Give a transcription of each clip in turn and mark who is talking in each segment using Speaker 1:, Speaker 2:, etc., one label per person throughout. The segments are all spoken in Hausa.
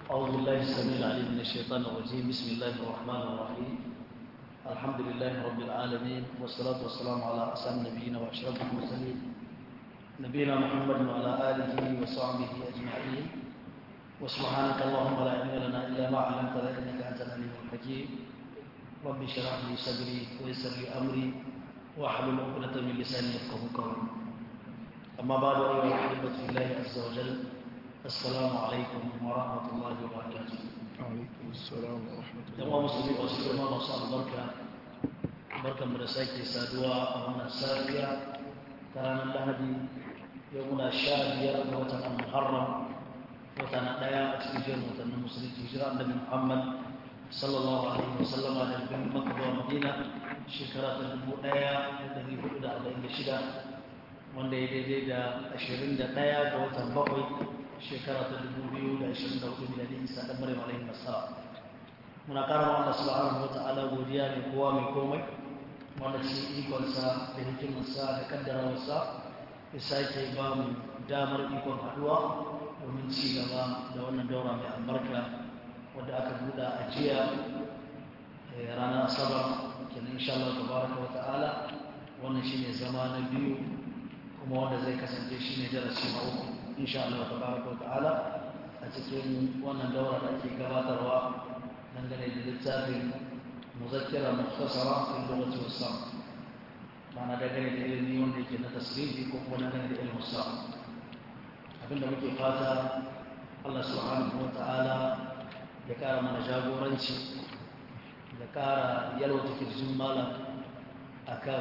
Speaker 1: أعوذ بالله السميع العليم من الشيطان الرجيم بسم الله الرحمن الرحيم الحمد لله رب العالمين والصلاة والسلام على أسعد نبينا وأشرف المرسلين نبينا محمد وعلى آله وصحبه أجمعين وسبحانك اللهم لا علم لنا إلا ما علمتنا إنك أنت العليم الحكيم رب اشرح لي صدري ويسر لي أمري واحلل عقدة من لساني يفقه قولي أما بعد أيها الأحبة في الله عز وجل السلام عليكم ورحمة الله وبركاته
Speaker 2: عليكم السلام ورحمة
Speaker 1: yan
Speaker 2: الله
Speaker 1: uwa musulmi wasu girma masu albarka barkan mu da sake saduwa a wannan safiya ta ranar lahadi yau muna sha biyar ga watan al-muharram wata na ɗaya a cikin jerin watannin musulunci hijira annabi muhammad sallallahu alaihi wa sallama da bin makka zuwa madina shekara ta dubu ɗaya da ɗari hudu da arba'in da shida wanda ya daidai da ashirin da ɗaya ga watan bakwai shekara ta dubu biyu da ashirin da hudu miladin isa ɗan maryam alaihi wasallam muna ƙara wa Allah subhanahu wa ta'ala godiya mai kowa mai komai wanda cikin ikonsa da hikimarsa da kaddarawarsa ya sake ba mu damar ikon haɗuwa domin ci gaba da wannan daura mai albarka wadda aka buɗa a jiya eh, ranar asabar kenan insha Allah tabaraka wa ta'ala wannan shine zama na biyu kuma wanda zai kasance shine darasi na uku insha Allah tabaraka wa ta'ala a cikin wannan daura da ake gabatarwa dangane da littafin muzakkira mukhtasara fi lughati was ma'ana dangane da ilimi wanda yake na tasrifi ko kuma dangane da ilmin sa abinda muke fata Allah subhanahu wa ta'ala ya kara mana jagoranci ya kara yalwata kirjin malam akan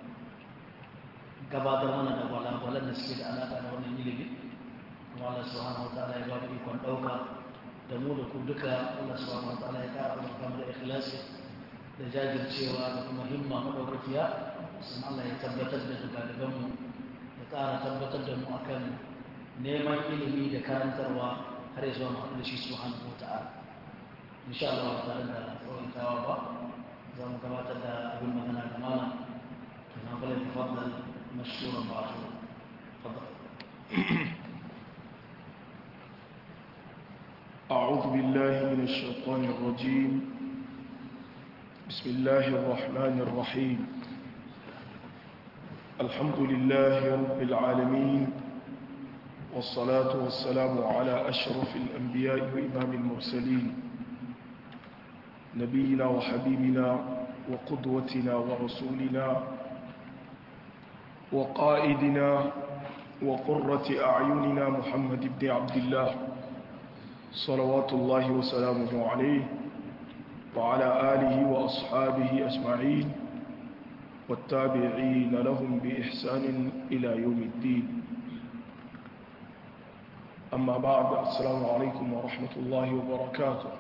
Speaker 1: gabatar mana da walwalan da suke da alaƙa da wannan ilimi kuma Allah subhanahu wa ta'ala ya ba mu ikon ɗauka da mu da ku duka Allah subhanahu wa ta'ala ya ƙara albarka mu da ikhlasi da jajircewa da kuma himma madaukakiya sun Allah ya tabbatar da dukkan mu ya ƙara tabbatar da mu akan neman ilimi da karantarwa har ya zuwa mu haɗu da shi subhanahu wa ta'ala insha Allah ba tare da tsawaitawa ba za mu gabatar da abin magana da malam na bala tafaddal mashkuran ba'atu تفضل
Speaker 2: أعوذ بالله من الشيطان الرجيم بسم الله الرحمن الرحيم الحمد لله رب العالمين والصلاة والسلام على أشرف الأنبياء وإمام المرسلين نبينا وحبيبنا وقدوتنا ورسولنا وقائدنا وقرة أعيننا محمد بن عبد الله صلوات الله وسلامه عليه وعلى آله وأصحابه أجمعين والتابعين لهم بإحسان إلى يوم الدين أما بعد السلام عليكم ورحمة الله وبركاته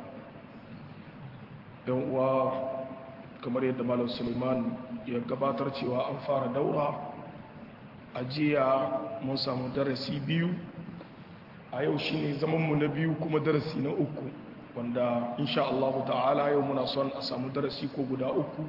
Speaker 2: و kamar yadda malam suleiman ya gabatar cewa an fara daura a jiya mun samu darasi biyu a yau shi ne zamanmu na biyu kuma darasi na uku wanda insha Allah ta'ala yau muna son a samu darasi ko guda uku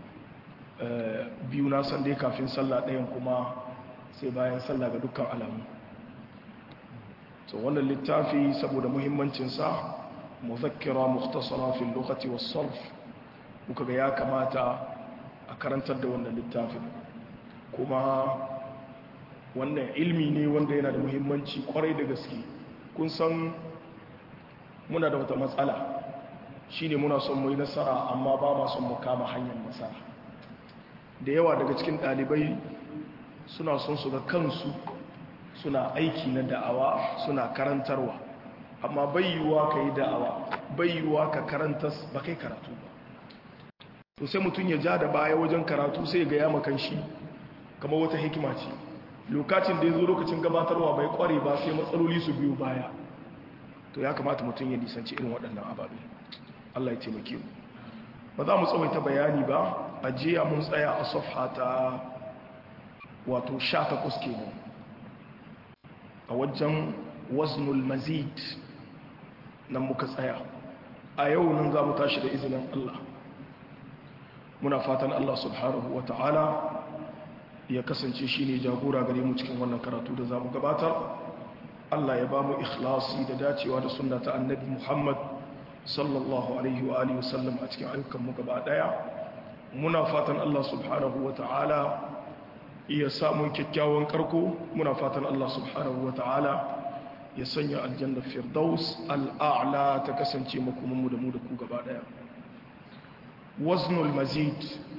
Speaker 2: biyu na san dai kafin sallah ɗayan kuma sai bayan sallah ga dukkan alamu so wannan littafi saboda muhimmancinsa muzakkira mukhtasara fil lokaci was sarf muka ga ya kamata a karantar da wannan littafin kuma wannan ilmi ne wanda yana da muhimmanci kwarai da gaske kun san muna da wata matsala shine muna son mu yi nasara amma ba ma son mu kama hanyar nasara da yawa daga cikin ɗalibai suna son su ga kansu suna aiki na da'awa suna karantarwa amma bayyuwa ka yi da'awa bayyuwa ka karantas ba kai karatu ba to sai mutum ya ja da baya wajen karatu sai ga ya makan shi kamar wata hikima ce lokacin da ya zo lokacin gabatarwa bai kware ba sai matsaloli su biyu baya to ya kamata mutum ya nisanci irin waɗannan ababe Allah ya taimake mu ba za mu tsawaita bayani ba a jiya mun tsaya a safha ta wato 18 kenan a wajen waznul mazid nan muka tsaya a yau nan za mu tashi da izinin Allah muna fatan Allah subhanahu wa ta'ala ya kasance shi ne jagora gare mu cikin wannan karatu da za mu gabatar Allah ya ba mu ikhlasi da dacewa da sunna ta annabi Muhammad sallallahu alaihi wa alihi wasallam a cikin ayyukan mu gaba daya muna fatan Allah subhanahu wa ta'ala iya samun kyakkyawan karko muna fatan Allah subhanahu wa ta'ala ya sanya aljanna firdaus al'a'la ta kasance makomanmu da mu da ku gaba daya waznul mazid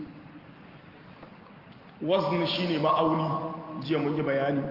Speaker 2: wazn shine ma'auni jiya mun yi bayani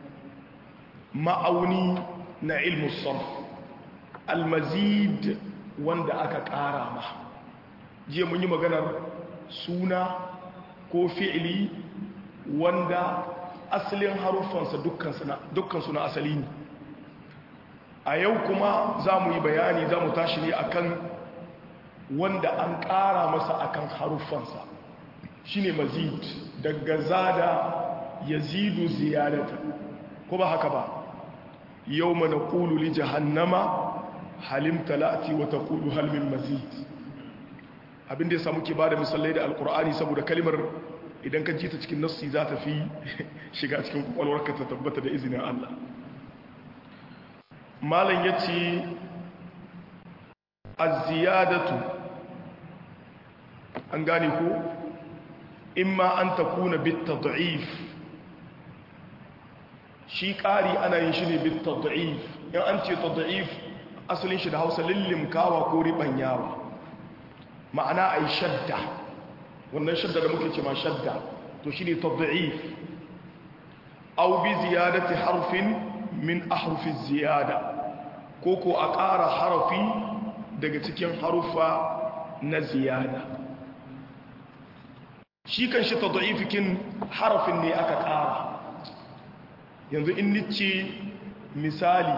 Speaker 2: ma'auni na ilmu sarf al-mazid wanda aka ƙara ma jiya mun yi maganar suna ko fi'ili wanda asalin haruffansa dukkansu na asali ne a yau kuma za mu yi bayani za mu tashi ne akan wanda an ƙara masa akan haruffansa shine mazid daga zada yazidu ziyadata ko ba haka ba yau mana ƙulu li jahannama halim talati wata ƙulu halmin mazid abinda ya samu ke ba da misalai da alkur'ani saboda kalimar idan ka ji ta cikin nassi za ta fi shiga cikin kwakwalwarka ta tabbata da izinin Allah malam ya ce aziyadatu an gane ko imma an ta kuna bitta da'if shi ƙari ana yin shi ne bitta da'if in an ce ta da'if asalin shi da hausa lillimkawa ko riɓanyawa ma'ana a yi shadda wannan shadda da muke ce ma shadda to shi ne tadda'if au bi ziyadati harfin min ahrufin ziyada ko ko a ƙara harafi daga cikin harufa na ziyada shi kan shi tadda'ifikin harafin ne aka ƙara yanzu in nice misali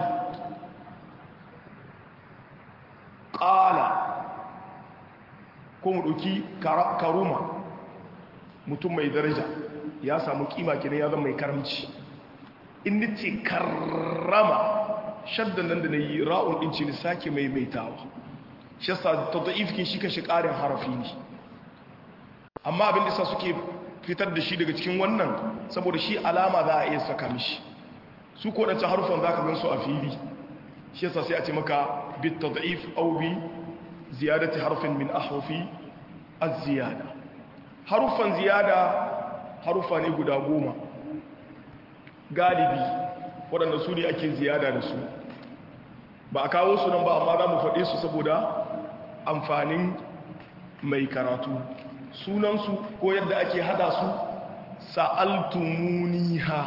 Speaker 2: ƙala ko mu ɗauki karuma mutum mai daraja ya samu kima kina ya zama mai karamci in ce karrama shaddan nan da na yi ra'un ɗin ce ni sake mai maitawa shi yasa ta da'ifikin shi kan shi ƙarin harafi ne amma abin da sa suke fitar da shi daga cikin wannan saboda shi alama za a iya saka mishi su ko ɗancan harufan za ka gan su a fili shi yasa sai a ce maka bit tad'if aw bi ziyadati harfin min ahrufi az-ziyada harufan ziyada harufa ne guda goma galibi waɗanda su ne ake ziyada da su ba a kawo su nan ba amma za mu faɗe su saboda amfanin mai karatu sunansu ko yadda ake hada su sa'altumuniha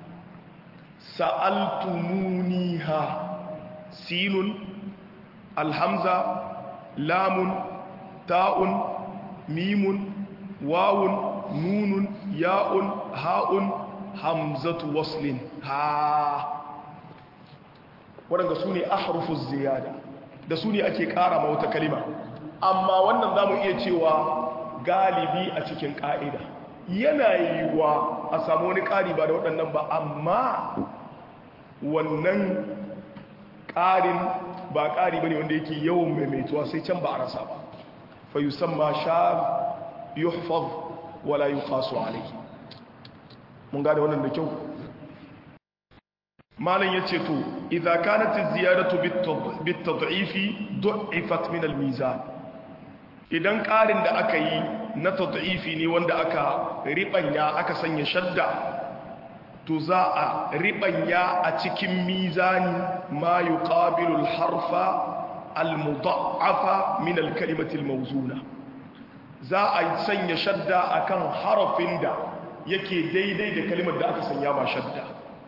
Speaker 2: sa'altumuniha sinun alhamza lamun ta'un mimun wawun nunun ya'un ha'un hamzatu waslin ha waɗanda su ne ahrufus ziyada da su ne ake ƙara ma wata kalima amma wannan za mu iya cewa galibi a cikin ƙa'ida yana yiwuwa a samu wani ƙari ba da waɗannan ba amma wannan ƙarin ba ƙari ba ne wanda yake yawan maimaituwa sai can ba a rasa ba fa yi ma sha yuhfaz wala yi kasu alai mun gada wannan da kyau malin ya ce to idha kanat ziyaratu bit tad'ifi du'ifat min al mizan idan ƙarin da aka yi na tad'ifi ne wanda aka ribanya aka sanya shadda to za a ribanya a cikin mizani ma yuqabilu al harfa al mudha'afa min al kalimati al mawzuna za a sanya shadda akan harafin da yake daidai da kalimar da aka sanya ba shadda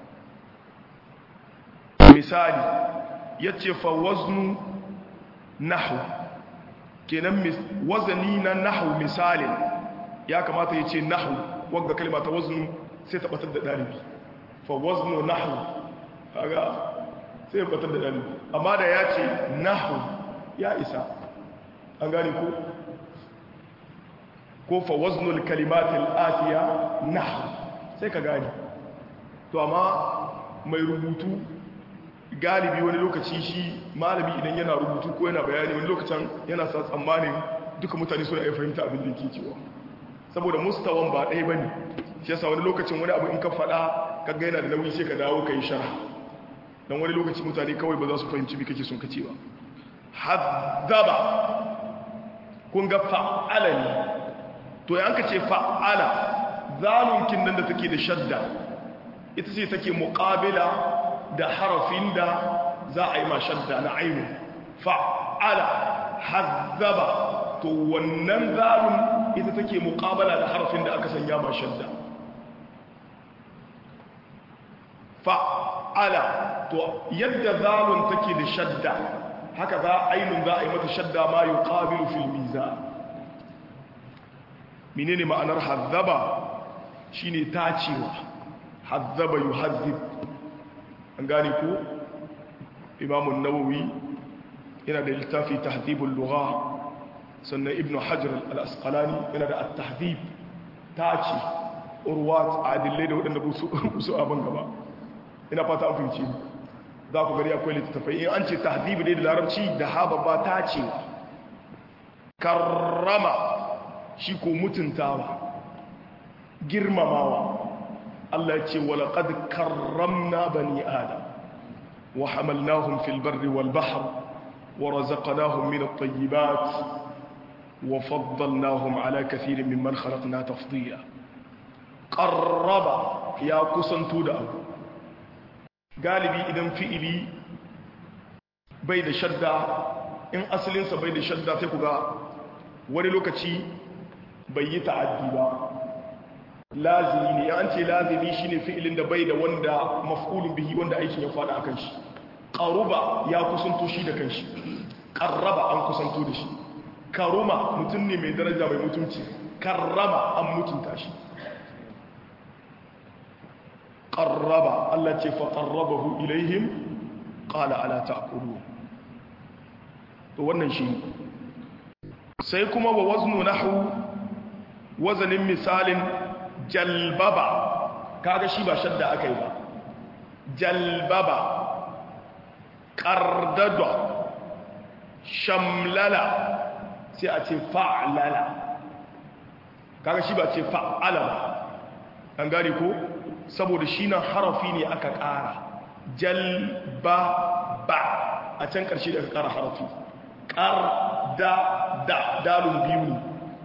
Speaker 2: misali ya ce fa waznu nahu kenan wazani na nahu misalin ya kamata ya ce nahu wadda kalma ta waznu sai ta batar da ɗalibi fa waznu nahu kaga sai ya batar da ɗalibi amma da ya ce nahu ya isa an gane ko ko fa waznul kalimatil atiya nahu sai ka gane to amma mai rubutu galibi wani lokaci shi malami idan yana rubutu ko yana bayani wani lokacin yana sa tsammanin duka mutane suna iya fahimta abin da yake cewa saboda mustawan ba ɗaya bane shi yasa wani lokacin wani abu in ka faɗa kaga yana da nauyi sai ka dawo ka yi shara don wani lokaci mutane kawai ba za su fahimci kake sun kace ba hazzaba kun ga fa'ala ne to yanka ce fa'ala zalunkin nan da take da shadda ita ce take muƙabila da harafin da za a yi ma shadda na ainu fa'ala hazzaba to wannan zalun ita take muƙabala da harafin da aka sanya ma shadda fa'ala to yadda zalun take da shadda haka za ainun za a yi mata shadda ma yi ƙabilu filmiza menene ma'anar hazzaba shine tacewa hazzaba yuhazzib an gane ko imamun nawawi yana da littafi tahdhibul lugha sannan ibnu hajar al-asqalani yana da at-tahdhib tace urwat adillai da wadanda su abin gaba ina fata an fahimci za ku gari akwai littattafai in an ce tahdhib dai da larabci da haba ba tacewa karrama shi ko mutuntawa girmamawa Allah ce walaƙad karramna bani adam wa hamalnahum fil barri wal bahr wa razaqnahum min at-tayyibat wa faddalnahum ala kathirin mimman khalaqna tafdila qarraba ya kusanto da abu galibi idan fi'ili bai da shadda in asalinsa bai da shadda sai ku ga wani lokaci bai yi ta'addi ba lazimi ne an ce lazimi shine fi'ilin da bai da wanda maf'ulun bihi wanda aikin ya fada akan shi qaruba ya kusanto shi da kanshi qarraba an kusanto da shi karuma mutum ne mai daraja mai mutunci karrama an mutunta shi qarraba Allah ce fa qarrabahu ilaihim qala ala ta'kulu to wannan shi sai kuma wa waznu nahwu wazanin misalin jalbaba kaga shi ba shadda aka yi ba jalbaba ƙardada shamlala sai a ce fa'lala kaga shi ba ce fa'ala ba an gane ko saboda shi nan harafi ne aka ƙara jalbaba a can ƙarshe da aka ƙara harafi ƙarda da dalun biyu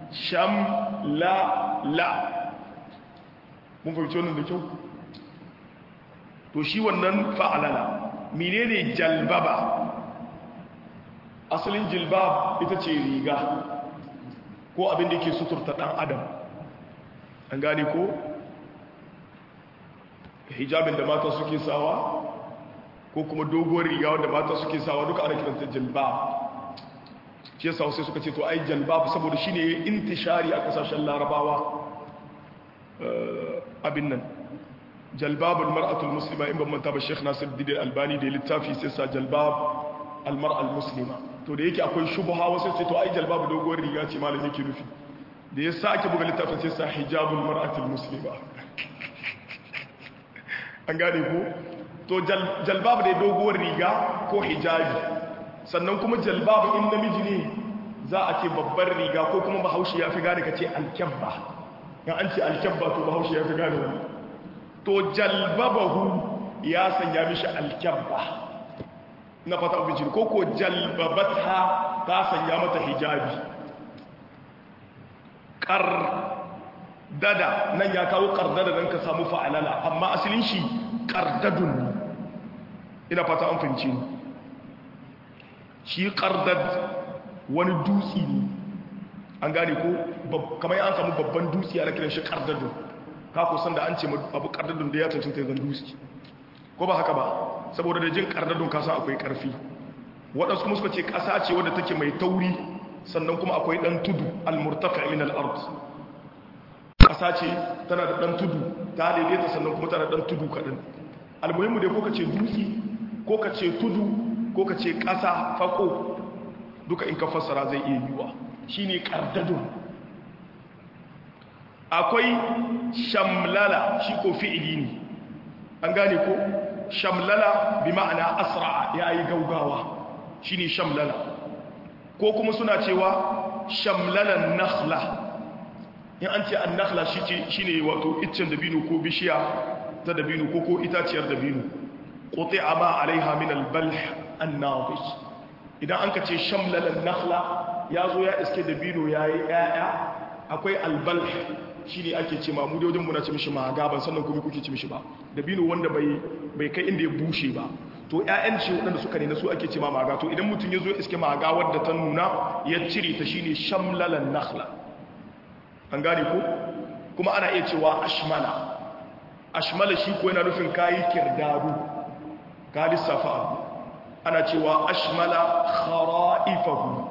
Speaker 2: shamlala mun fahimci wannan da kyau to shi wannan fa'alala menene jalbaba asalin jilbab ita ce riga ko abin da yake suturta dan adam an gane ko hijabin da mata suke sawa ko kuma doguwar riga wanda mata suke sawa duka ana kiranta jilbab shi yasa sai suka ce to ai jalbab saboda shine intishari a kasashen larabawa abin nan jalbabul mar'atul muslima in ban manta ba Sheikh Nasiruddin Albani da littafi sai sa jalbab al mar'al muslima to da yake akwai shubha wasu sai to ai jalbab doguwar riga ce malami yake nufi da ya sake buga littafin sai sa hijabul mar'atul muslima an gane ko to jalbab da doguwar riga ko hijabi sannan kuma jalbab in namiji ne za a ce babbar riga ko kuma bahaushe ya fi gane ka ce alkyabba ya an ce alkyabba to bahaushe ya fi gane wani to jalbabahu ya sanya mishi alkyabba na fata abincin ko ko jalbabata ta sanya mata hijabi ƙardada nan ya kawo ƙardada don ka samu fa'alala amma asalin shi ƙardadun ina fata an fahimci shi ƙardad wani dutse ne an gane ko kamar an samu babban dutse a kiran shi ƙardadun ka kusan da an ce abu ƙardadun da ya cancanta ya zan dutse ko ba haka ba saboda da jin ƙardadun kasa akwai ƙarfi waɗansu kuma suka ce ƙasa ce wadda take mai tauri sannan kuma akwai ɗan tudu al-murtafi min al-ard ƙasa ce tana da ɗan tudu ta daidaita sannan kuma tana da ɗan tudu kaɗan almuhimmu dai ko ka ce dutse ko ka ce tudu ko ka ce ƙasa fako duka in ka fassara zai iya yiwa shine ƙardadun akwai shamlala shi ko fi'ili ne an gane ko shamlala bi ma'ana asra'a ya yi gaugawa shine shamlala ko kuma suna cewa shamlalan nakhla in an ce an nakhla shine wato iccen dabino ko bishiya ta dabino ko ko itaciyar dabino quti'a ma alaiha min al-balh an-nadij idan an ka ce shamlalan nakhla ya zo ya iske dabino yayi ƴaƴa akwai al-balh shine ake ce ma mu da wajen muna ce mishi maga ban sannan kuma kuke ce mishi ba dabino wanda bai bai kai inda ya bushe ba to ƴaƴan ce waɗanda suka ne na su ake ce ma maga to idan mutum ya zo iske maga wadda ta nuna ya cire ta shine shamlalan nakhla an gane ko kuma ana iya cewa ashmala ashmala shi ko yana nufin kayi kirdadu ka lissafa abu ana cewa ashmala khara'ifahu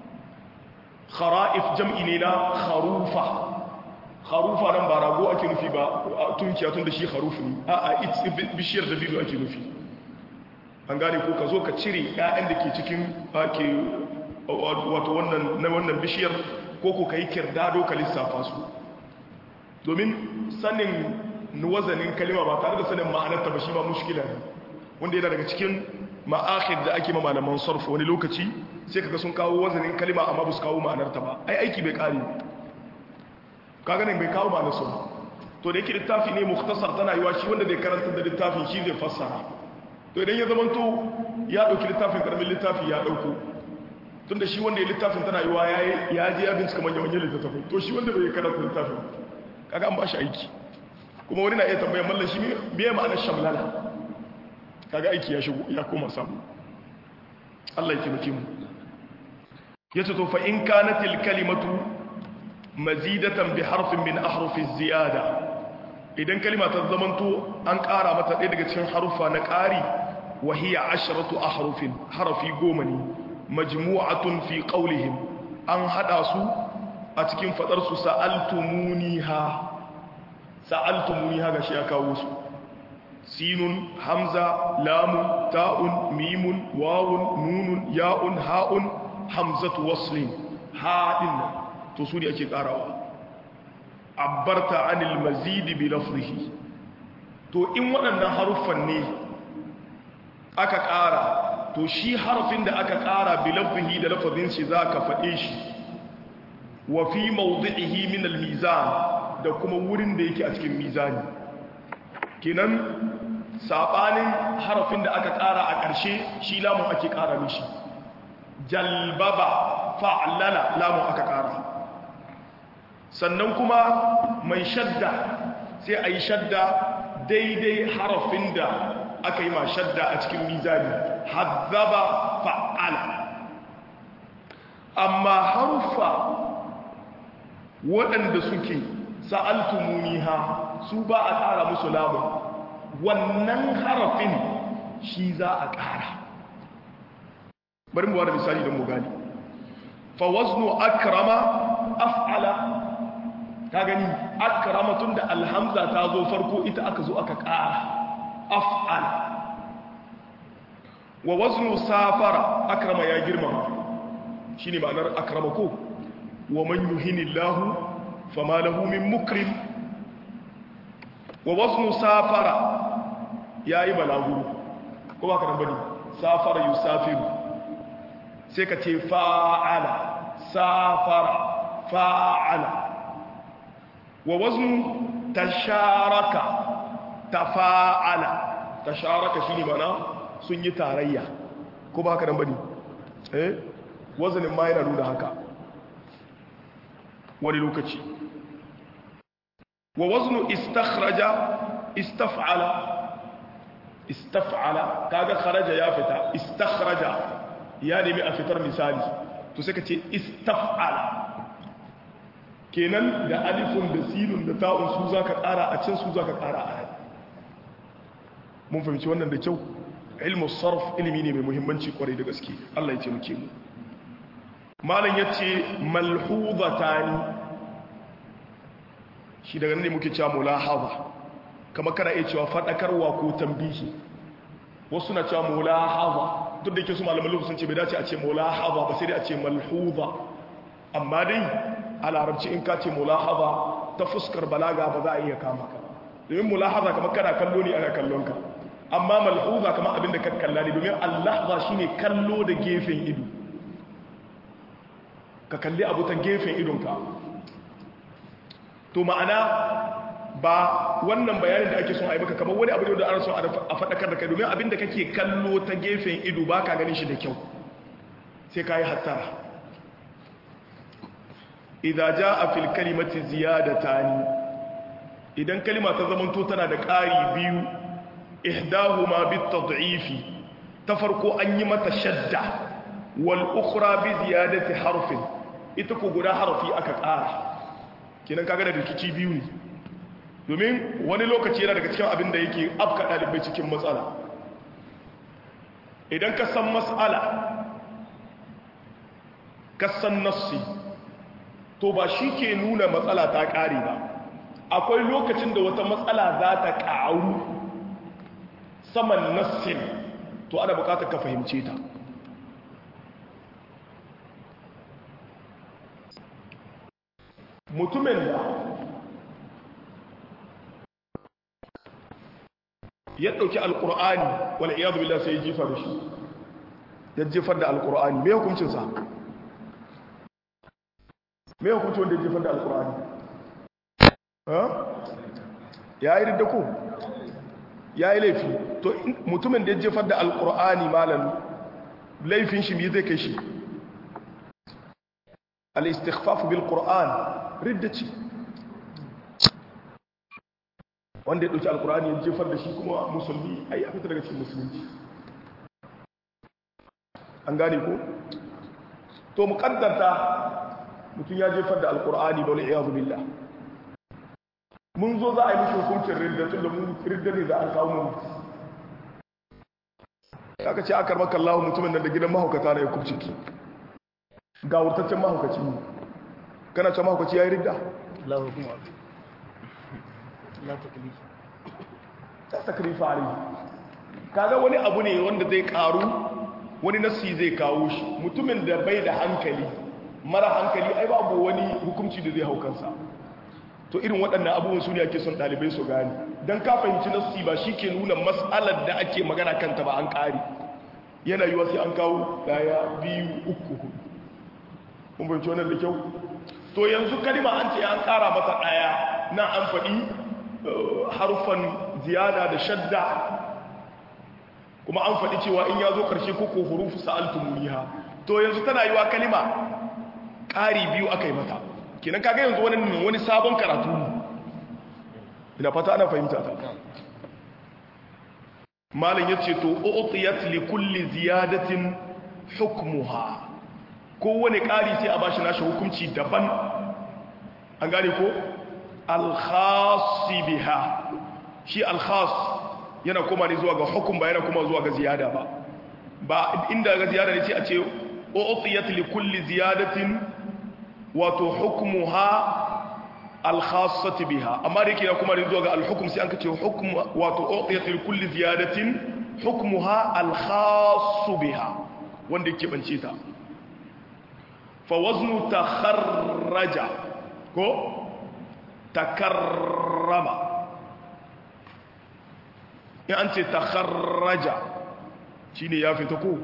Speaker 2: khara'if jam'i ne na kharufa kharufa nan ba rago ake nufi ba tunkiya tun da shi kharufu ne a a bishiyar da biyu ake nufi an gane ko ka zo ka cire 'ya'yan da ke cikin ake wato wannan na wannan bishiyar ko ko kai kirdado ka lissafa su domin sanin wazanin kalima ba tare da sanin ma'anarta ba shi ba mushkila ne wanda yana daga cikin ma'akhid da ake ma malaman sarf wani lokaci sai kaga sun kawo wazanin kalima amma ba su kawo ma'anarta ba ai aiki bai kare kaga nan bai kawo ma'anar su to da yake littafi ne mukhtasar tana yiwa shi wanda zai karanta da littafin shi zai fassara to idan ya zamanto ya dauki littafin karamin littafi ya dauko tunda shi wanda ya littafin tana yiwa ya je ya bincika manyan manyan littattafai to shi wanda bai karanta littafin kaga an ba shi aiki kuma wani na iya tambayar mallan shi me ma'anar shamlala kaga aiki ya shigo ya koma samu Allah ya taimake mu yace to fa in kanat al kalimatu mazidatan bi harfin min ahrufi ziyada idan kalima ta zamanto an ƙara mata ɗaya daga cikin harufa na ƙari wa hiya asharatu ahrufin harafi goma ne majmu'atun fi qawlihim an hada su a cikin fadar su sa'altumuniha sa'altumuniha gashi ya kawo su sinun hamza lamun ta'un mimun wawun nunun ya'un ha'un hamzatu waslin haɗin nan to su ne ake ƙarawa abbarta anil mazidi bi lafzihi to in waɗannan haruffan ne aka ƙara to shi harfin da aka ƙara bi lafzihi da lafazin shi za ka faɗe shi wa fi mawdi'ihi min al-mizan da kuma wurin da yake a cikin mizani kenan sabanin harafin da aka ƙara a ƙarshe shi lamun ake ƙara mishi jalbaba fa'lala lamun aka ƙara sannan kuma mai shadda sai a yi shadda daidai harafin da aka yi ma shadda a cikin mizani hazzaba fa'ala amma harufa waɗanda suke sa'altumuniha su ba a ƙara musu lamun wannan harafin shi za a ƙara bari mu wada misali don mu gani fa waznu akrama af'ala ka gani akrama tun da alhamza ta zo farko ita aka zo aka ƙara af'ala wa waznu safara akrama ya girmama shine ma'anar akrama ko wa man yuhinillahu fama lahu min mukrim wa waznu safara yayi balaguro ko ba ka nan bane safara yusafiru sai ka ce fa'ala safara fa'ala wa waznu tasharaka tafa'ala tasharaka shine mana sun yi tarayya ko ba ka nan bane eh wazanin ma yana nuna haka wani lokaci wa waznu istakhraja istaf'ala istaf'ala kaga kharaja ya fita istakhraja ya nemi a fitar misali to sai ka ce istaf'ala kenan da alifun da sinun da ta'un su zaka ƙara a can su zaka ƙara a mun fahimci wannan da kyau ilmu sarf ilimi ne mai muhimmanci kwarai da gaske Allah ya ce muke mu malam yace malhuzatani shi daga nan ne muke cewa mulahaza kamar kana iya cewa fadakarwa ko tambihi wasu na cewa mulahaza duk da yake su malaman lugu sun ce bai dace a ce mulahaza ba sai dai a ce malhuza amma dai a larabci in ka ce mulahaza ta fuskar balaga ba za a iya kama ka domin mulahaza kamar kana kallo ne ana kallon ka amma malhuza kamar abin da ka kalla ne domin allahza shine kallo da gefen ido ka kalli abu ta gefen idonka to ma'ana ba wannan bayanin da ake son a yi maka kamar wani abu ne da ana son a faɗakar da kai domin abin da kake kallo ta gefen ido ba ka ganin shi da kyau sai ka yi hattara idan ja a fil kalimati ziyadatani idan kalima ta zamanto tana da ƙari biyu ihdahuma bit tad'ifi ta farko an yi mata shadda wal ukhra bi ziyadati harfin ita ko guda harfi aka ƙara kenan kaga da rikici biyu ne domin wani lokaci yana daga cikin abin da yake afka ɗalibai cikin matsala idan ka san matsala ka san nassi to ba shi ke nuna matsala ta ƙare ba akwai lokacin da wata matsala za ta ƙaru saman nassin to ana buƙatar ka fahimce ta mutumin da ya ɗauki alƙur'ani wale iya zubi sai ya jifa da shi ya jifar da alƙur'ani mai hukuncinsa mai hukuncin wanda ya jifar da alƙur'ani ya yi riddako ya yi laifi to mutumin da ya jifar da alƙur'ani malam laifin shi mai zai kai shi al-istighfafu bil qur'an riddaci wanda ya ɗauki alkur'ani ya jefar da shi kuma musulmi ai a fita daga cikin musulunci an gane ko to mu kaddarta mutum ya jefar da alkur'ani ba wani iyazu billah mun zo za a yi mishi hukuncin ridda tun da mun ridda ne za a kawo mu aka ce akar maka Allah mutumin nan da gidan mahaukata na ya kubce ki ga wurtaccen mahaukaci ne kana ce mahaukaci ya yi ridda
Speaker 1: Allah hukuma la taklif
Speaker 2: ta takrifa alai kaga wani abu ne wanda zai karu wani nasi zai kawo shi mutumin da bai da hankali mara hankali ai babu wani hukunci da zai hau kansa to irin waɗannan abubuwan su ne ake son ɗalibai su gane don ka fahimci nasi ba shi ke nuna matsalar da ake magana kanta ba an ƙari yana yiwa sai an kawo ɗaya biyu uku hudu kun fahimci wannan da kyau to yanzu kalima an ce an ƙara masa ɗaya na an faɗi harfan ziyada da shadda kuma an faɗi cewa in ya zo ƙarshe koko hurufu sa'altumuliha to yanzu tana yiwa kalima ƙari biyu aka yi mata kenan kaga yanzu wani wani sabon karatu ina fata ana fahimta ta malam yace to u'tiyat li kulli ziyadatin hukmuha kowane ƙari sai a bashi nashi hukunci daban an gane ko alkhasi biha shi alkhas yana kuma ne zuwa ga hukum ba yana kuma zuwa ga ziyada ba ba inda ga ziyada ne sai a ce u'tiyat li kulli ziyadatin wato hukmuha alkhassati biha amma da yake yana kuma ne zuwa ga alhukum sai an kace hukm wato u'tiyat li kulli ziyadatin hukmuha alkhassu biha wanda yake bance ta fa waznu takharraja ko takarrama in an ce takharraja shi ne ya fita ko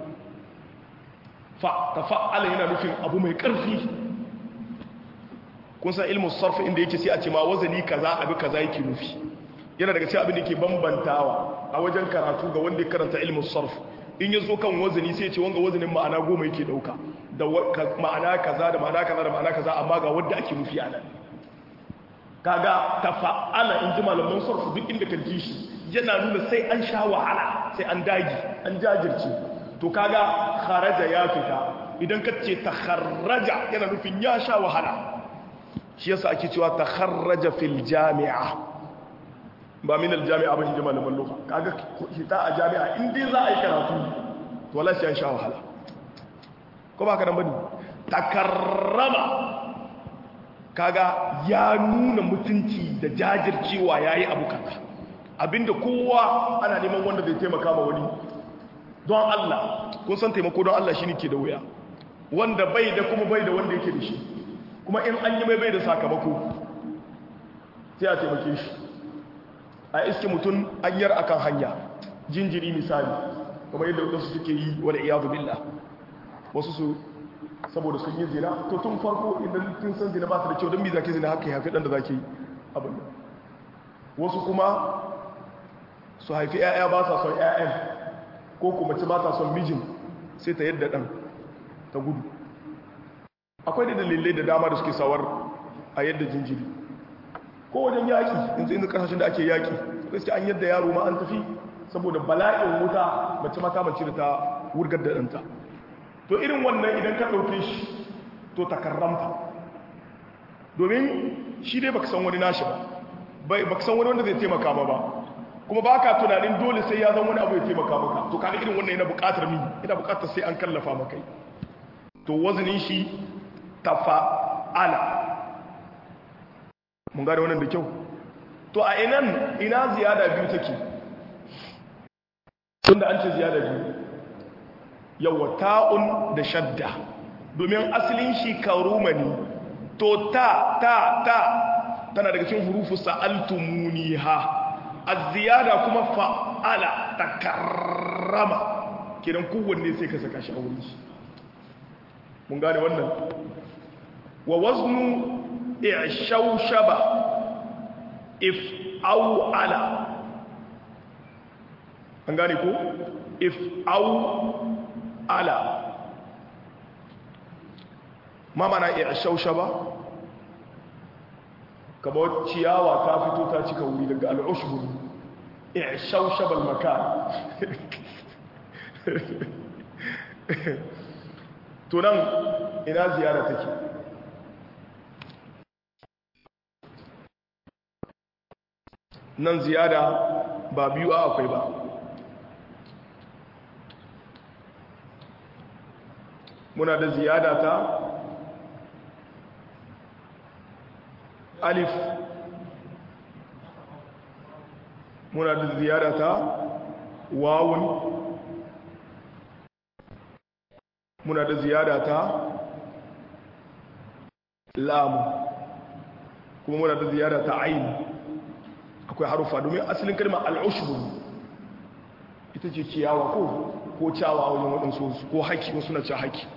Speaker 2: tafa'ala yana nufin abu mai ƙarfi kun san ilmin sarfi inda yake sai a ce ma wazani kaza abu kaza yake nufi yana daga cikin abin da ke bambantawa a wajen karatu ga wanda ya karanta ilmin sarf in ya zo kan wazani sai ce wanga wazanin ma'ana goma yake dauka da ma'ana kaza da ma'ana kaza da ma'ana kaza amma ga wanda ake nufi a nan kaga tafa'ala in ji malaman sarfu duk inda ka ji shi yana nuna sai an sha wahala sai an dagi an jajirce to kaga kharaja ya fita idan ka ce takharraja yana nufin ya sha wahala shi yasa ake cewa takharraja fil jami'a ba min al jami'a ba shi malaman lugha kaga hita a jami'a in dai za a yi karatu to wallahi sai an sha wahala ko ba ka nan bane takarrama kaga ya nuna mutunci da jajircewa yayi abu kaza abinda kowa ana neman wanda zai taimaka ma wani don Allah kun san taimako don Allah shine ke da wuya wanda bai da kuma bai da wanda yake da shi kuma in an yi mai bai da sakamako sai a taimake shi a iske mutum anyar akan hanya jinjiri misali kamar yadda wadansu suke yi wani iyadu billah wasu su saboda sun yi zina to tun farko idan tun san zina ba su da kyau don mi zaki zina haka ya hafi dan da zaki abin wasu kuma su haifi 'ya'ya ba sa son 'ya'yan ko kuma ci ba ta son mijin sai ta yadda ɗan ta gudu akwai da dalilai da dama da suke sawar a yadda jinjiri ko wajen yaƙi yanzu inda ƙasashen da ake yaƙi gaske an yadda yaro ma an tafi saboda bala'in wuta mace mata mace da ta wurgar da ɗanta to irin wannan idan ka ɗauke shi to takarramta domin shi dai baka san wani nashi ba baka san wani wanda zai taimaka ba ba kuma ba ka tunanin dole sai ya zama wani abu ya taimaka maka to kaga irin wannan yana buƙatar mi yana buƙatar sai an kallafa maka to wazanin shi tafa'ala mun gane wannan da kyau to a inan ina ziyada biyu take tunda an ce ziyada biyu yawa ta'un da shadda domin asalin shi karumani to ta ta ta tana daga cikin hurufu sa'altumuniha az-ziyada kuma fa'ala takarrama kidan kowanne sai ka saka shi a wurin shi mun gane wannan wa waznu i'shawshaba if aw ala an gane ko if aw ala ma mana i'shawshaba kamar ciyawa ta fito ta cika wuri daga al'ushbur i'shawshaba al-makan to nan ina ziyara take nan ziyada ba biyu a akwai ba muna da ziyada ta alif muna da ziyada ta wawun muna da ziyada ta lamu kuma muna da ziyada ta aini akwai harufa domin asalin kalmar al'ushbu ita ce ciyawa ko ko cawa wajen waɗansu ko haki wasu na ce haki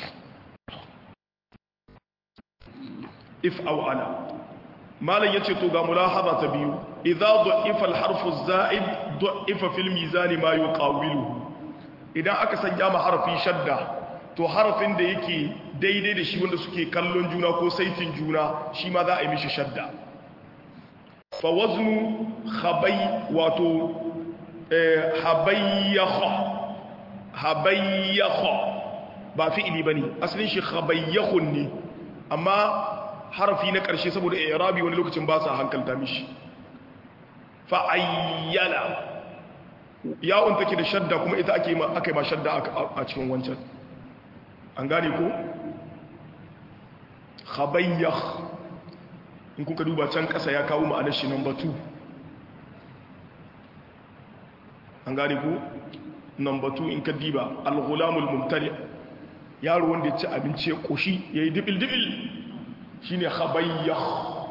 Speaker 2: if aw ala malam yace to ga mulahaza ta biyu idza du'ifa al-harfu az-za'id du'ifa fil mizan ma yuqawiluhu idan aka sanya ma harfi shadda to harafin da yake daidai da shi wanda suke kallon juna ko saitin juna shi ma za a yi mishi shadda fa waznu khabay wato habayyakha habayyakha ba fi'ili bane asalin shi khabayyakhun ne amma harafi na ƙarshe saboda i'rabi wani lokacin ba sa hankalta mishi fa ayyala yawon take da shadda kuma ita ake ma aka yi ma shadda a cikin wancan an gane ko khabayyakh in kuka duba can ƙasa ya kawo ma'anar shi number 2 an gane ko number 2 in ka diba al-ghulamul mumtali yaro wanda ya ci abinci ya koshi yayi dibil dibil shine khabayyakh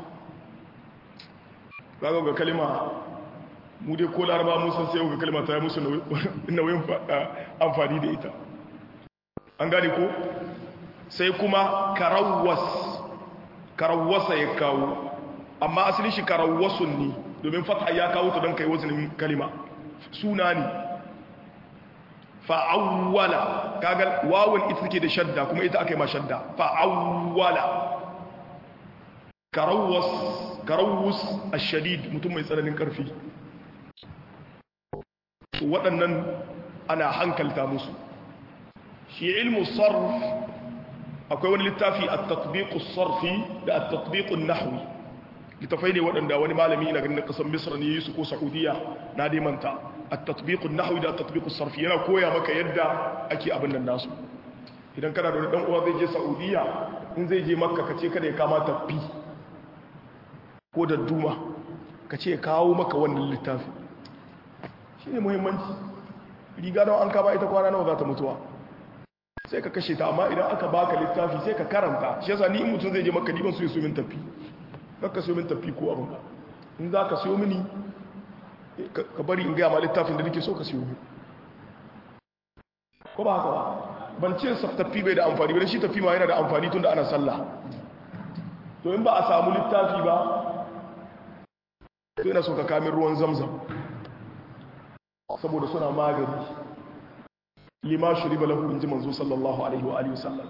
Speaker 2: kaga ga kalima mu dai ko laraba mun san sai ga kalma ta yi musu nauyin amfani da ita an gane ko sai kuma karawwas karawwasa ya kawo amma asalin shi karawwasun ne domin fatha ya kawo ta don kai wazinin kalima suna ne fa'awwala kaga wawun ita take da shadda kuma ita aka yi ma shadda fa'awwala karawwas karawus ashadid mutum mai tsananin karfi waɗannan ana hankalta musu shi ilmu sarf akwai wani littafi a tatbiqu sarfi da a tatbiqu nahwi littafai ne waɗanda wani malami na ganin ƙasar misra ne yi su ko saudiya na manta a tatbiqu nahwi da a tatbiqu sarfi yana koya maka yadda ake abin nan nasu idan kana da wani ɗan uwa zai je saudiya in zai je makka ka ce kada ya kama tafi ko da duma ka ce kawo maka wannan littafi shi ne muhimmanci riga don an kama ita kwana nawa za ta mutuwa sai ka kashe ta amma idan aka baka littafi sai ka karanta shi yasa ni in mutum zai je maka diban su yi su min tafi kakka su min tafi ko abin in za ka siyo mini ka bari in gaya ma littafin da nake so ka siyo mini ko ba haka ba ban ce tafi bai da amfani ba shi tafi ma yana da amfani tun da ana sallah to in ba a samu littafi ba to ina so ka kamin ruwan zamzam saboda suna magani lima shuriba lahu inji manzo sallallahu alaihi wa alihi wasallam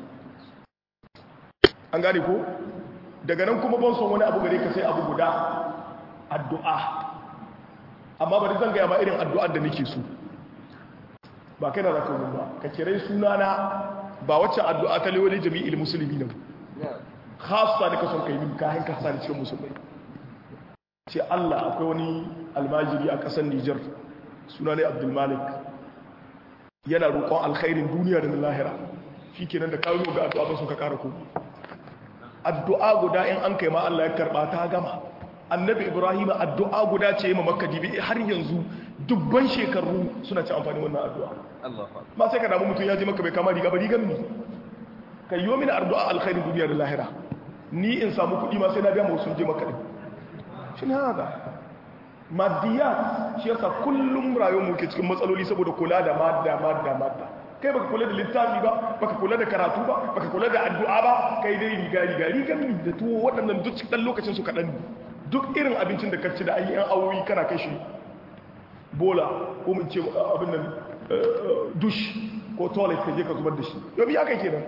Speaker 2: an gane ko daga nan kuma ban son wani abu gare ka sai abu guda addu'a amma bari zan gaya ma irin addu'ar da nake so ba kai na zaka ba ka kirai sunana ba wacce addu'a ta lewali jami'il musulmi nan khassa da ka son kai min kayan ka sani cikin musulmai ce Allah akwai wani almajiri a ƙasar Nijar suna ne Abdul Malik yana roƙon alkhairin duniya da na lahira shikenan da kawo ga addu'a ba sun ka ƙara ko addu'a guda in an kai ma Allah ya karba ta gama annabi Ibrahim addu'a guda ce ma Makka dibi har yanzu dubban shekaru suna ci amfani wannan addu'a ba sai ka damu mutum ya je maka bai kama riga ba rigan ni ka yi mini addu'a alkhairin duniya da lahira ni in samu kuɗi ma sai na biya mu sun je maka din shi ne haka madiyat shi yasa kullum rayuwar mu ke cikin matsaloli saboda kula da madda madda madda kai baka kula da littafi ba baka kula da karatu ba baka kula da addu'a ba kai dai riga riga rigan ni da tuwo waɗannan duk cikin lokacin su kaɗan duk irin abincin da ka ci da ayi yan awowi kana kai shi bola ko mun ce abin nan dush ko toilet ka je ka zubar da shi yau ya kai kenan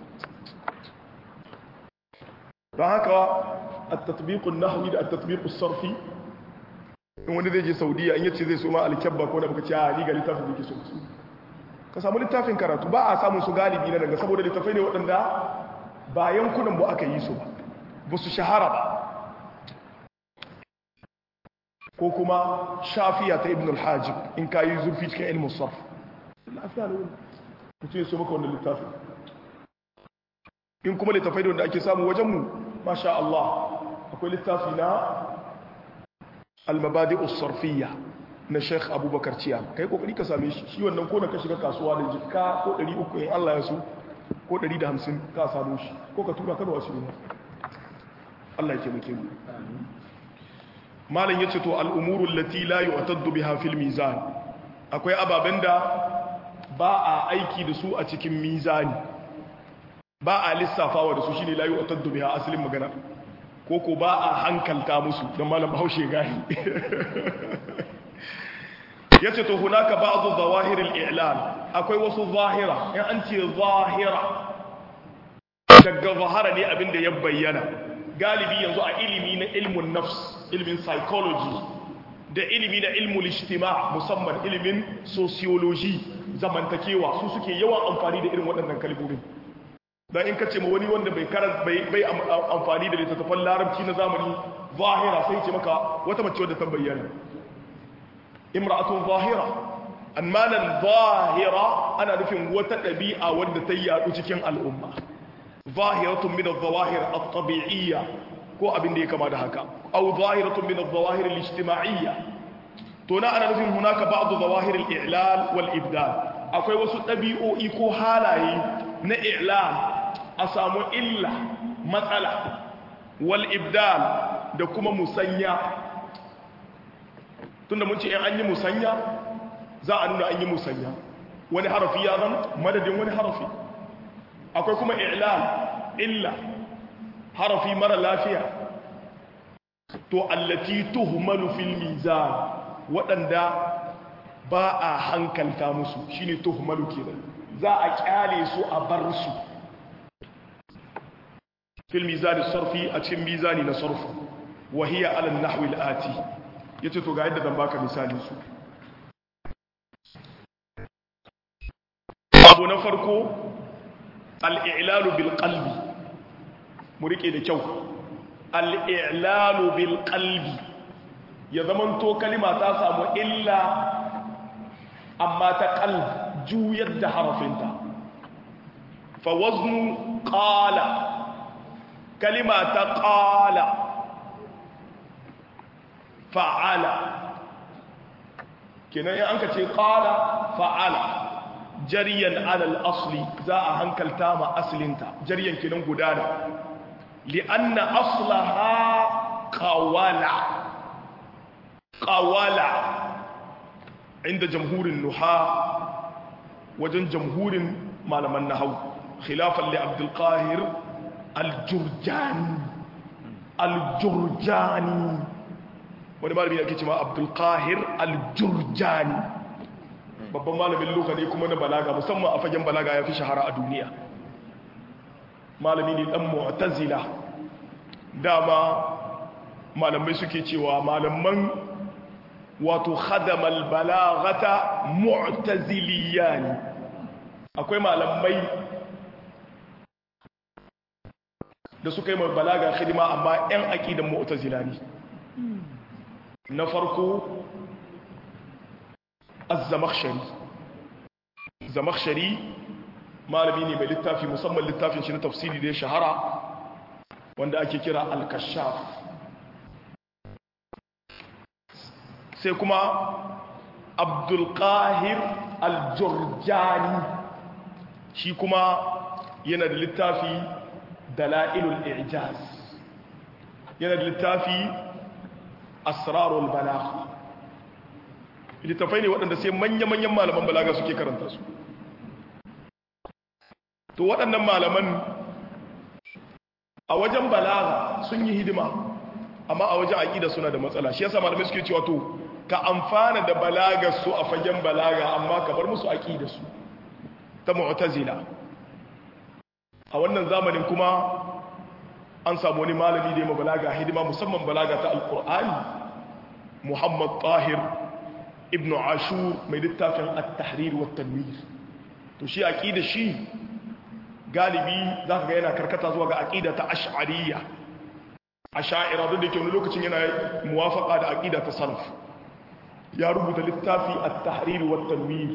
Speaker 2: don haka التطبيق النحوي da التطبيق الصرفي in wani zai je saudiya in yace zai so ma alkyabba ko da baka ce a ni ga littafin da yake so su ka samu littafin karatu ba a samun su galibi na daga saboda littafai ne waɗanda ba yankunan ba aka yi su ba ba su shahara ba ko kuma shafiya ta ibn al-hajib in ka yi zurfi cikin ilmin sarf lafiya ne wani mutum ya so maka wannan littafin in kuma littafai da wanda ake samu wajenmu masha Allah akwai littafi na almabadi usarfiya na sheikh abubakar ciya kai kokari ka same shi shi wannan ko da ka shiga kasuwa da jikka ko 300 in Allah ya so ko 150 ka samu shi ko ka tura ka da wasu ne Allah ya taimake mu malam yace to al'umuru allati la yu'taddu biha fil mizan akwai ababen da ba a aiki da su a cikin mizani ba a lissafawa da su shine la yu'taddu biha asalin magana ko ko ba a hankalta musu don malam bahaushe gahi yace to hunaka ba'dhu zawahir al-i'lan akwai wasu zahira in an ce zahira daga zahara ne abinda ya bayyana galibi yanzu a ilimi na ilmun nafs ilimin psychology da ilimi na ilmul ijtima musamman ilimin sociology zamantakewa su suke yawan amfani da irin waɗannan kalmomin dan in kace ma wani wanda bai karar bai bai amfani da littattafan larabci na zamani zahira sai ce maka wata mace wadda ta bayyana imra'atun zahira amma nan zahira ana nufin wata ɗabi'a wadda ta yadu cikin al'umma zahiratun min adh-dhawahir at-tabi'iyya ko abin da ya kama da haka aw zahiratun min adh-dhawahir al-ijtima'iyya to na ana nufin hunaka ba'd dhawahir al-i'lal wal ibdal akwai wasu ɗabi'o'i ko halaye na i'lal a samu illa matsala wal ibdal da kuma musanya tunda mun ce in an yi musanya za a nuna an yi musanya wani harafi ya zan madadin wani harafi akwai kuma i'lal illa harafi mara lafiya to allati tuhmalu fil mizan waɗanda ba a hankalta musu shine tuhmalu kenan za a kyale su a bar su fil mizani sarfi a cikin mizani na sarfu wa hiya ala nahwi al-ati yace to ga yadda zan baka misali su abu na farko al-i'lalu bil qalbi mu rike da kyau al-i'lalu bil qalbi ya zamanto kalima ta samu illa amma ta qalb juyar da harafinta fa waznu qala kalima ta qala fa'ala kenan in anka ce qala fa'ala jariyan alal asli za a hankalta ma aslinta jariyan kenan gudana li'anna aslaha qawala qawala inda jamhurin nuha wajen jamhurin malaman nahau khilafan li abdul qahir al-jurjani al-jurjani wani malami ake cewa abdul qahir al-jurjani babban malamin luka ne kuma na balaga musamman a fagen balaga ya fi shahara a duniya malami ne dan mu'tazila dama malamai suke cewa malaman wato khadamal balagata mu'taziliyani akwai malamai da suka yi mai balaga khidima amma 'yan aƙidan mu'tazila ne na farko az-zamakhshari zamakhshari malami ne mai littafi musamman littafin shi na tafsiri da ya shahara wanda ake kira al-kashaf sai kuma abdul qahir al-jurjani shi kuma yana da littafi dala'ilul i'jaz yana da littafi asrarul balagh littafai ne waɗanda sai manya-manyan malaman balaga suke karanta su to waɗannan malaman a wajen balaga sun yi hidima amma a wajen aƙida suna da matsala shi yasa malamai suke cewa to ka amfana da balagar su a fagen balaga amma ka bar musu aƙida su ta mu'tazila a wannan zamanin kuma an samu wani malami da ya balaga hidima musamman balaga ta alkur'ani muhammad tahir ibn ashur mai littafin at-tahrir wa tanwir to shi aqida shi galibi zaka ga yana karkata zuwa ga aqida ta ash'ariyya ash'ira duk da ke wani lokacin yana muwafaqa da aqida ta salaf ya rubuta littafi at-tahrir wa tanwir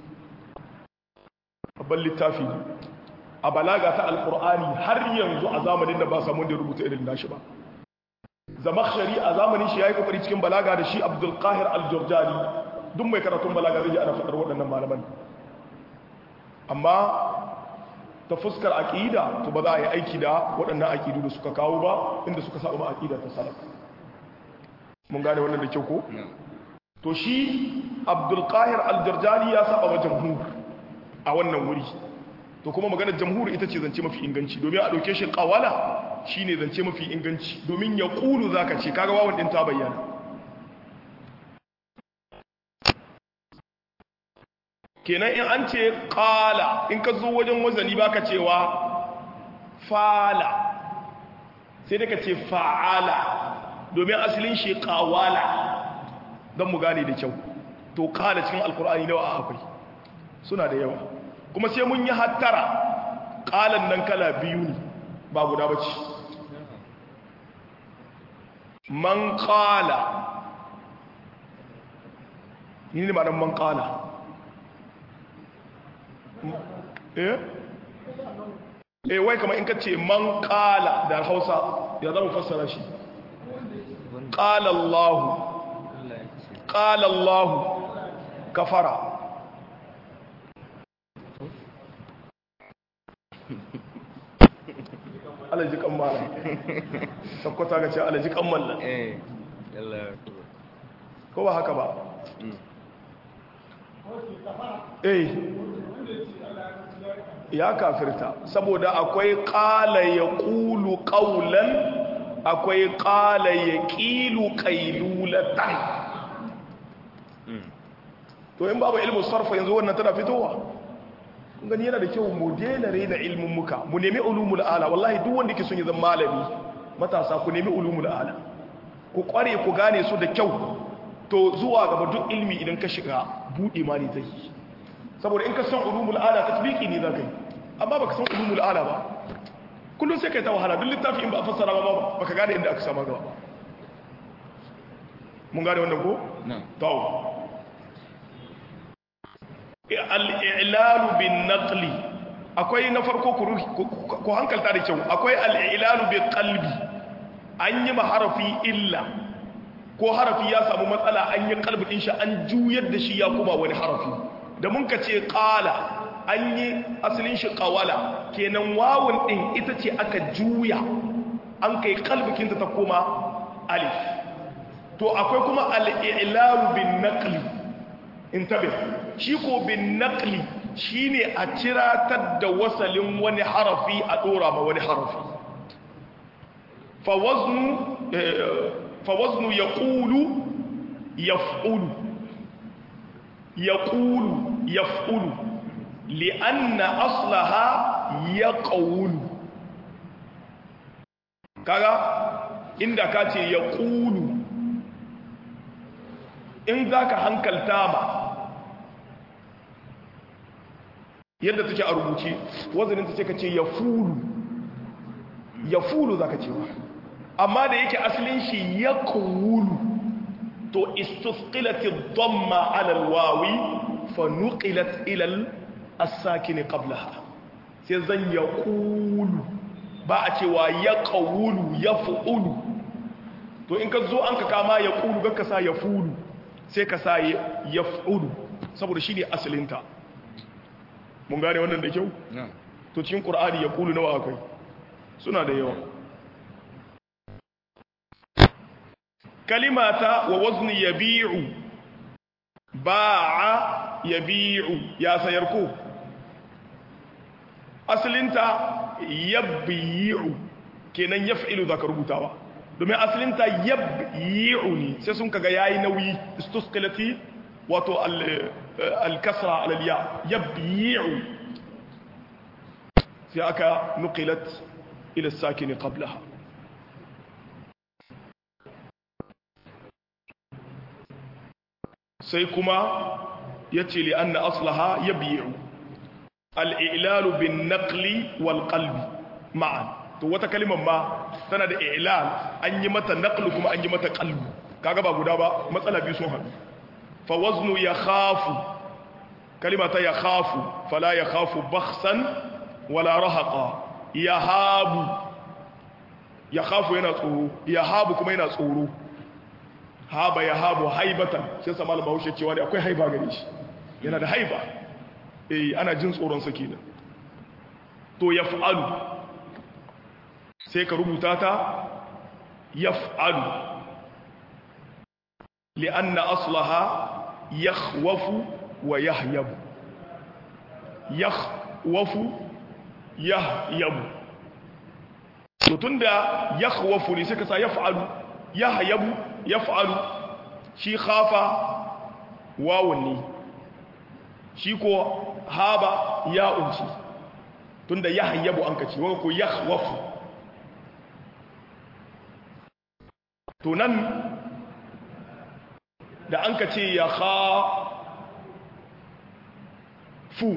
Speaker 2: babban littafi a balaga ta alkur'ani har yanzu a zamanin da ba samun da rubuta irin nashi ba zamakshari a zamanin shi ya yi kokari cikin balaga da shi abdul qahir al-jurjani duk mai karatun balaga zai ji ana faɗar waɗannan malaman amma ta fuskar aƙida to ba za a yi aiki da waɗannan aƙidu da suka kawo ba inda suka saba ba aƙida ta salaf mun gane wannan da kyau ko to shi abdul qahir al-jurjani ya saba wa jamhur a wannan wuri to kuma maganar jamhuri ita ce zance mafi inganci domin a ɗauke shi ƙawala shi ne zance mafi inganci domin ya ƙulu za ka ce kaga wawan ɗin ta bayyana kenan in an ce ƙala in ka zo wajen wazani ba ka cewa fala sai da ka ce fa'ala domin asalin shi ƙawala don mu gane da kyau to ƙala cikin alkur'ani nawa akwai suna da yawa kuma sai mun yi hattara ƙalan nan kala biyu ne ba guda ba ce man ƙala yi ne ma'anar man ƙala eh eh wai kama in ka ce man ƙala da hausa ya zama fassara shi ƙalallahu ƙalallahu kafara alaji kan mala sakwata ga ce alaji kan malla ko ba haka ba eh ya kafirta saboda akwai ƙala ya ƙulu ƙaulan akwai ƙala ya ƙilu ƙailulatan to in babu ilmu sarfa yanzu wannan tana fitowa gani yana da kyau mu daina rena ilmin muka mu nemi ulumul ala wallahi duk wanda ke son ya zama malami matasa ku nemi ulumul ala ku kware ku gane su da kyau to zuwa gaba duk ilmi idan ka shiga buɗe ma ne zai saboda in ka san ulumul ala tatbiki ne za ka yi amma baka san ulumul ala ba kullum sai kai ta wahala duk littafi in ba a fassara ba baka gane inda aka sama gaba mun gane wannan ko
Speaker 3: na'am
Speaker 2: to al-i'lalu bin naqli akwai na farko ku hankalta da kyau akwai al-i'lalu bi qalbi an yi maharafi illa ko harafi ya samu matsala an yi kalbi din shi an juyar da shi ya kuma wani harafi da mun ka ce qala an yi asalin shi qawala kenan wawun din ita ce aka juya an kai kalbikin ta koma alif to akwai kuma al-i'lalu bin naqli intabih shi ko bin naqli shine a ciratar da wasalin wani harafi a dora ma wani harafi fa waznu fa waznu yaqulu yaf'ulu yaqulu yaf'ulu li'anna aslaha yaqulu kaga inda ka ce yaqulu in zaka hankalta ba yadda take a rubuce wazanin ta ce ka ce yafulu yafulu zaka cewa amma da yake asalin shi yaqulu to istusqilat ad-damma 'ala al-wawi fa nuqilat ila as-sakin qablaha sai zan yaqulu ba a cewa yaqulu yaf'ulu to in ka zo an ka kama yaqulu ga ka sa yafulu sai ka sa yaf'ulu saboda shine asalinta mun gane wannan da kyau to cikin qur'ani yaqulu nawa akwai suna da yawa kalimata wa wazni yabi'u ba'a yabi'u ya sayar ko asalinta yabyi'u kenan yaf'ilu zaka rubutawa domin asalinta yabyi'u ne sai sun kaga yayi nauyi istusqilati wato al-kasra al-ya yabyi'u sai aka nuqilat ila as-sakin qablaha sai kuma ya ce li an na aslaha ya biyu al'ilalu bin naƙli wal ƙalbi ma'an to wata kalimar ma tana da ilal an yi mata naƙli kuma an yi mata ƙalbi kaga ba guda ba matsala biyu sun haɗu fa waznu ya khafu kalimata ya khafu fala ya khafu baksan wala rahaqa ya habu ya khafu yana tsoro ya habu kuma yana tsoro haba ya habu haibatan sai sa malam bahaushe cewa ne akwai haiba gare shi yana da haiba eh ana jin tsoron sa kenan to yaf'alu sai ka rubuta ta yaf'alu li'anna aslaha yakhwafu wa yahyabu yakhwafu yahyabu to tunda yakhwafu ne sai ka sa yaf'alu yahyabu yaf'alu shi khafa wawun ne shi ko haba ya unci tunda yahyabu an kace wanda ko yakhwafu to nan da an kace ya kha fu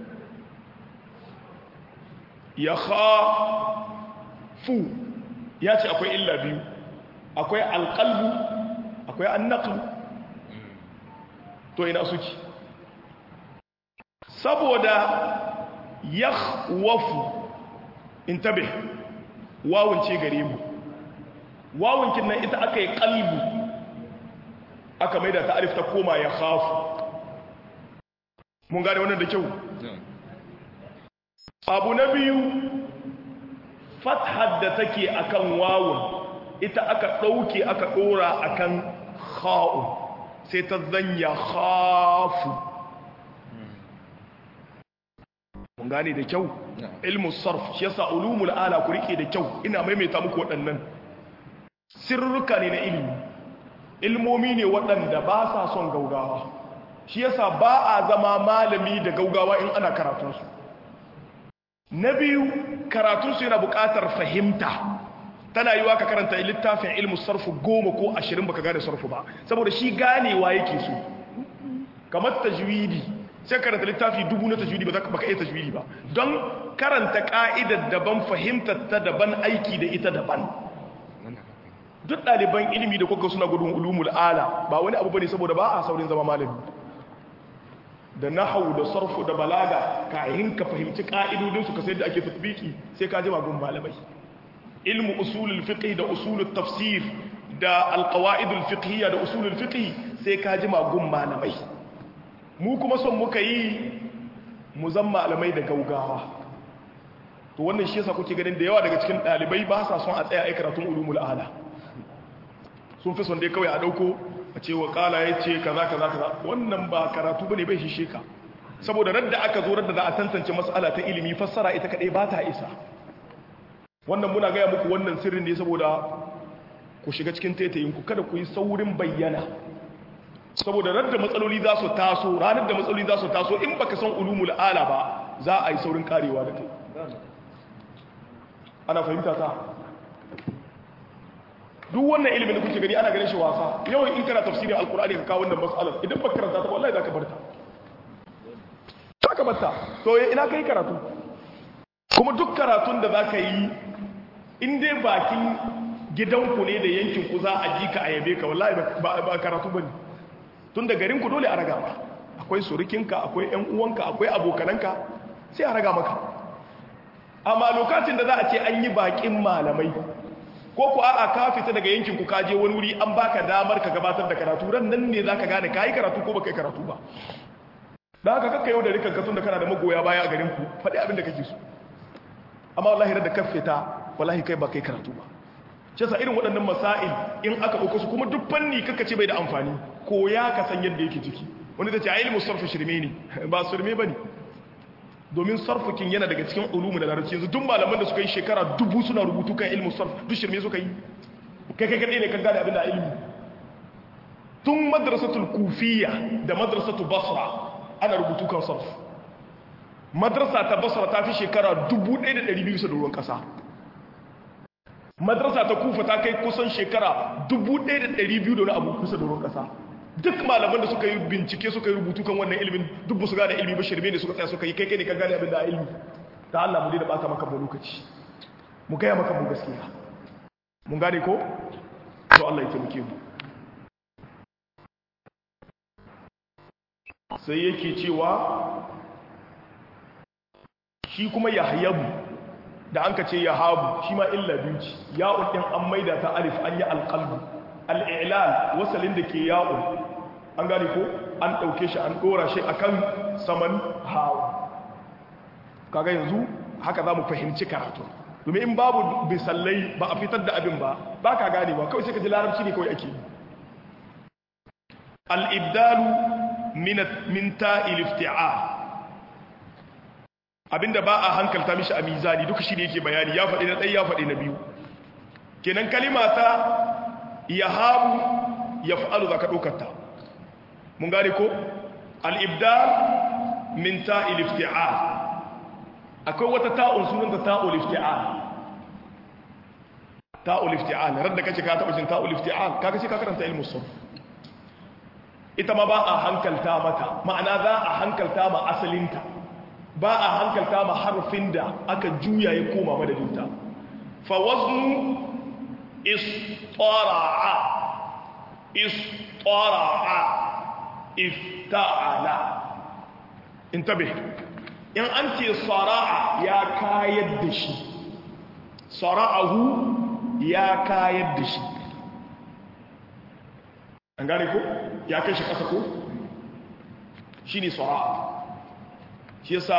Speaker 2: ya kha fu ya ce akwai illa biyu akwai alƙalbu akwai annaƙlu to ina suke saboda ya wafu in tabe wawunce gare mu wawunkin nan ita aka yi ƙalbu aka mai da ta'arif ta koma ya hafu mun gane wannan da kyau abu na biyu fathar da take akan wawun ita aka ɗauke aka ɗora a kan kha'u sai ta zanya khafu mun gane da kyau ilmu sarf shi yasa ulumul ala ku rike da kyau ina maimaita muku waɗannan sirruka ne na ilimi ilmomi ne waɗanda ba sa son gaugawa shi yasa ba a zama malami da gaugawa in ana karatunsu na biyu karatunsu yana buƙatar fahimta tana yi wa ka karanta littafin ilmu sarfu goma ko ashirin baka gane sarfu ba saboda shi ganewa yake so kamar tajwidi sai karanta littafi dubu na tajwidi ba baka iya tajwidi ba don karanta ka'idar daban fahimtar ta daban aiki da ita daban duk ɗaliban ilimi da kuka suna gudun ulumul ala ba wani abu bane saboda ba a saurin zama malami da nahawu da sarfu da balaga kayan ka fahimci ka'idodinsu ka sai da ake tatbiki sai ka jima gun malamai ilmu usulul fiqh da usulul tafsir da alqawaidul fiqhiyya da usulul fiqh sai ka ji magun malamai mu kuma son muka yi mu zan malamai da gaugawa to wannan shi yasa kuke ganin da yawa daga cikin dalibai ba sa son a tsaya ai karatun ulumul ala sun fi son dai kawai a dauko a ce wa kala yace kaza kaza kaza wannan ba karatu bane bai shishe ka saboda radda aka zo radda za a tantance mas'ala ta ilimi fassara ita kadai ba ta isa wannan muna gaya muku wannan sirrin ne saboda ku shiga cikin taitayinku kada ku yi saurin bayyana saboda radda matsaloli za su taso ranar da matsaloli za su taso in baka san ulumul ala ba za a yi saurin karewa da kai ana fahimta ta duk wannan ilimin da kuke gani ana ganin shi wasa yawan in kana tafsirin alkur'ani ka kawo wannan mas'alar idan baka karanta ta wallahi zaka barta zaka barta to ina kai karatu kuma duk karatun da zaka yi in dai bakin gidanku ne da yankin ku za a ji ka a yabe ka wallahi ba karatu bane tun da garin ku dole a raga ba akwai surukinka akwai ƴan uwanka akwai abokananka sai a raga maka amma lokacin da za a ce an yi bakin malamai ko ku a'a ka fita daga yankin ku kaje wani wuri an baka damar ka gabatar da karatu ran nan ne zaka gane kai karatu ko baka yi karatu ba dan haka kakka yau da rikan ka da kana da magoya baya a garin ku faɗi abin da kake so amma wallahi da ka fita wallahi kai ba kai karatu ba shi yasa irin waɗannan masail in aka ɗauko su kuma duk fanni kaka ce bai da amfani ko ya ka san yadda yake ciki wani da ce a ilmu sarfu shirme ne ba shirme ba ne domin sarfukin yana daga cikin ulumu da larabci yanzu duk malaman da suka yi shekara dubu suna rubutu kan ilmu sarf duk shirme suka yi kai kai kaɗai ne kan gane abin da ilmi tun madrasatul kufiya da madrasatul basra ana rubutu kan sarf madrasa ta basra ta fi shekara dubu ɗaya da ɗari biyu da ruwan ƙasa madrasa ta kufa ta kai kusan shekara 1200 da wani abu kusa da ruwan kasa duk malaman da suka yi bincike suka yi rubutu kan wannan ilimin duk ba su gane ilimi ba shirme ne suka tsaya suka yi kai kai ne ka gane abin da a ilimi ta Allah mu dai da baka maka mu lokaci mu gaya maka mu gaskiya mun gane ko to Allah ya taimake mu sai yake cewa shi kuma yahyabu da an ka ce ya habu shi ma illa biyu ce ya'un ɗin an maida ta alif an yi alƙalbu al'ilal wasalin da ke ya'un an gane ko an ɗauke shi an ɗora shi a kan saman hawa kaga yanzu haka za mu fahimci karatu domin in babu bisallai ba a fitar da abin ba ba ka gane ba kawai sai ka ji larabci ne kawai ake yi al'ibdalu min ta'il ifti'a abinda ba a hankalta mishi a mizani duka shi ne yake bayani ya faɗi na ɗaya ya faɗi na biyu kenan kalima ta ya habu ya fa'alu za ka ɗaukarta mun gane ko al'ibdal min ta'il ifti'al akwai wata ta'un sunanta ta'ul ifti'al ta'ul ifti'al radda kace ka taɓa jin ta'ul ifti'al kaga ce ka karanta ilmu sun ita ma ba a hankalta mata ma'ana za a hankalta ma asalinta ba a hankalta ma harfin da aka juya ya koma madadinta fa waznu istara'a istara'a ifta'ala intabe in an ce sara'a ya kayar da shi sara'ahu ya kayar da shi an gane ko ya kai shi ƙasa ko shi ne sara'a shi yasa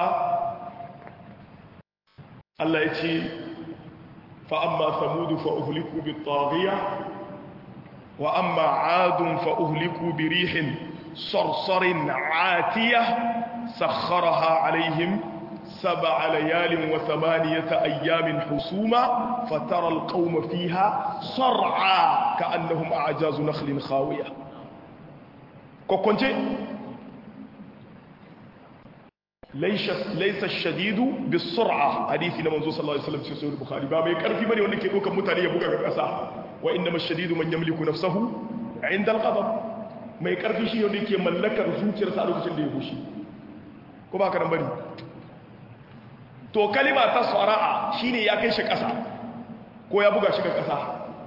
Speaker 2: Allah ya ce fa'amma samudu fa'uhuliku bi taghiya wa amma adun fa'uhuliku bi rihin sarsarin atiya sakharaha alaihim سبع ليال وثمانية أيام حسوما فترى القوم فيها صرعا كأنهم أعجاز نخل خاوية كوكونتي ليس ليس الشديد بالسرعة حديث نمنزو صلى الله عليه وسلم في سورة البخاري بابا يكرفي بني وانك يقول كمتاني يبقى كأسا وإنما الشديد من يملك نفسه عند الغضب ما يكرفي شيء وانك يملك رسوك رسالة كتن دي يبوشي كما كان بني to kalima ta sara'a shine ya kai shi ƙasa ko ya buga shi ga ƙasa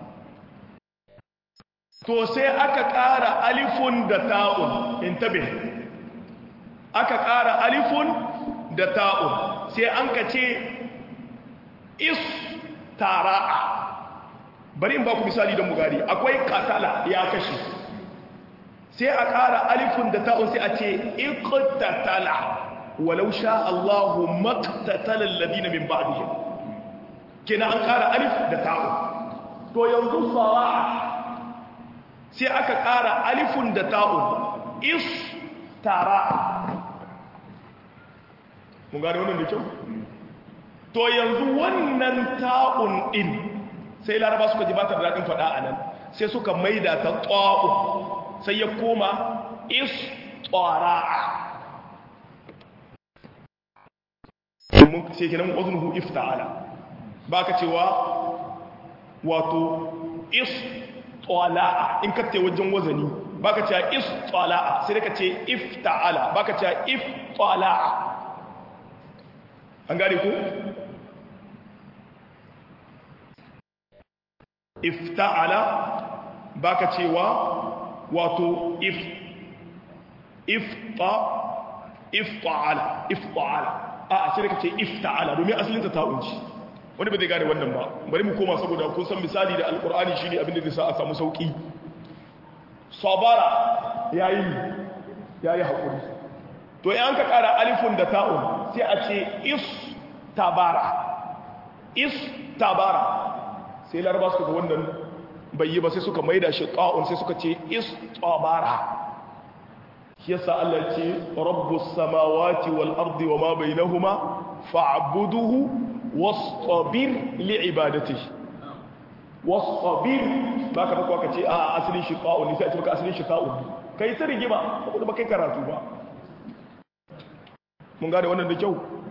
Speaker 2: to sai aka ƙara alifun da ta'un intabe aka ƙara alifun da ta'un sai an ka ce is tara'a bari in ba ku misali don bugari akwai katala ya kashe sai a ƙara alifun da ta'un sai a ce iqtatala ولو شاء الله ما اقتتل الذين من بعدهم كنا an ƙara alif da ta'u to yanzu sara'a sai aka ƙara alifun da ta'un is tara mun gane wannan da kyau to yanzu wannan ta'un din sai laraba suka ji ba ta da daɗin faɗa a nan sai suka maida ta ƙwa'u sai ya koma is ƙwara'a sai kenan wazunuhu ifta'ala ba ka cewa wato is ƙwala'a in ka ce wajen wazani ba ka cewa is ƙwala'a sai ka ce ifta'ala ba ka cewa if ƙwala'a an gane ku? ifta'ala baka cewa wato if ifta ifta'ala ifta'ala a sai ka ce ifta'ala domin asalin ta ta'unci wani ba zai gane wannan ba bari mu koma saboda kun san misali da alkur'ani shine abin da zai sa a samu sauki sabara yayi yayi hakuri to in ka kara alifun da ta'un sai a ce is tabara is tabara sai laraba suka ga wannan bai yi ba sai suka maida shi ta'un sai suka ce is tabara shi yasa Allah ce rabbus samawati wal ardi wama bainahuma fa'buduhu wastabir li'ibadatihi wastabir baka baka ka ce a asalin shi ta'un ne sai a ce baka asalin shi ta'un kai ta rigima saboda ba kai karatu ba mun gane wannan da kyau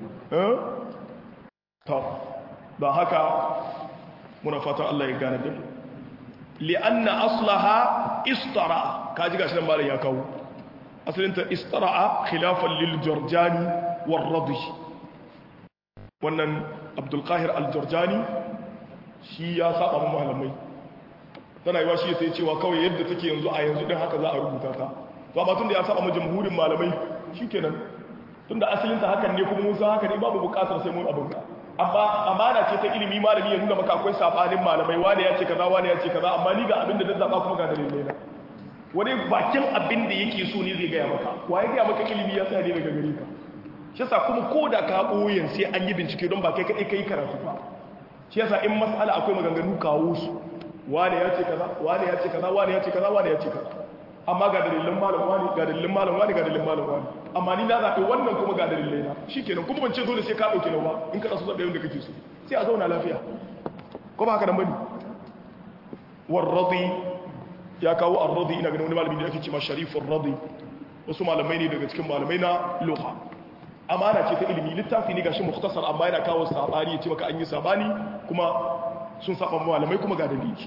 Speaker 2: ta ba haka muna fatan Allah ya gane din li'anna aslaha istara kaji gashi nan malam ya kawo asalin ta istara khilafan lil jurjani war radi wannan abdul qahir al jurjani shi ya saba mu malamai tana yiwa shi sai cewa kawai yadda take yanzu a yanzu din haka za a rubuta ta to amma tunda ya saba mu jamhurin malamai shikenan tunda asalin ta hakan ne kuma mun san haka ne babu bukatar sai mun abunka amma amana ce ta ilimi malami ya nuna maka akwai sabanin malamai wani ya ce kaza wani ya ce kaza amma ni ga abin da zan zaba kuma ga dalilai na wani bakin abin da yake so ne zai gaya maka wa ya gaya maka ilimi ya tsaya ne daga gare ka shi yasa kuma ko da ka boyen sai an yi bincike don ba kai kadai kai karatu ba shi yasa in mas'ala akwai maganganu kawo su wani ya ce kaza wani ya ce kaza wani ya ce kaza wani ya ce kaza amma ga dalilan malam wani ga dalilan malam wani ga dalilan malam wani amma ni na zaɓi wannan kuma ga dalilai na shi kenan kuma ban ce dole sai ka ɗauke na ba in ka ɗasu zaɓe yadda kake so sai a zauna lafiya ko ba haka nan bane warradi ya kawo arradi ina ganin wani malami da ake ce ma sharifin radi wasu malamai ne daga cikin malamai na lugha amana ce ta ilimi littafi ne gashi mukhtasar amma yana kawo sabani ya ce maka an yi sabani kuma sun saba malamai kuma ga dalili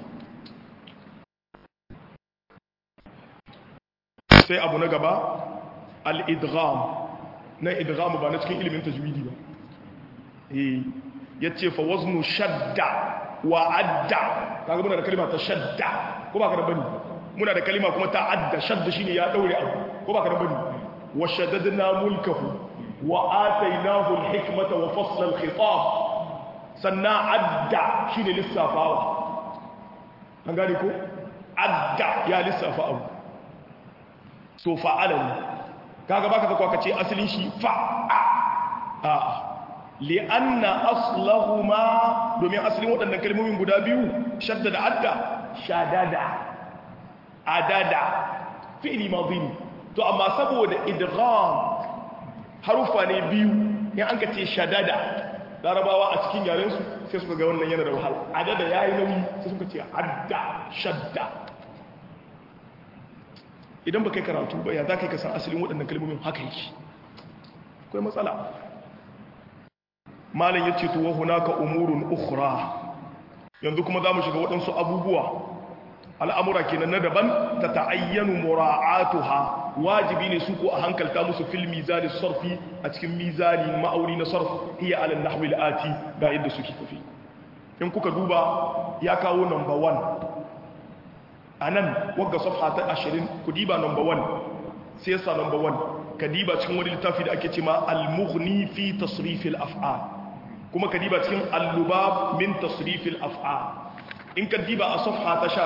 Speaker 2: sai abu na gaba al-idgham na idgham ba na cikin ilimin tajwidi ba eh yace fa waznu shadda wa adda kaga muna da kalma ta shadda ko ba ka da bani muna da kalma kuma ta adda shadda shine ya daure abu ko ba ka da bani wa shaddadna mulkahu wa atainahu al-hikmata wa fasla al-khitab sanna adda shine lissafawa an gane ko adda ya lissafa abu so fa'alan kaga baka zakwa kace asalin shi fa'a a li'anna aslahuma domin asalin waɗannan kalmomin guda biyu shadda da adda shadada adada fi'li madhi to amma saboda idgham harufa ne biyu in an kace shadada larabawa a cikin yaren su sai suka ga wannan yana da wahala adada yayi nauyi sai suka ce adda shadda idan ba kai karatu ba ya za ka yi kasan asalin waɗannan kalmomin haka yake akwai matsala malam ya ce tuwa hunaka umurun ukhra yanzu kuma za mu shiga waɗansu abubuwa al'amura kenan na daban ta ta'ayyanu mura'atuha wajibi ne su ko a hankalta musu fil mizani sarfi a cikin mizani ma'auri na sarf hiya ala nahwi ati ga yadda suke tafi in kuka duba ya kawo number 1 a nan wagga safha ta ashirin ku diba number one sai yasa number one ka diba cikin wani littafi da ake cema al-mughni fi tasrifil af'al kuma ka diba cikin al-lubab min tasrifil af'al in ka diba a safha ta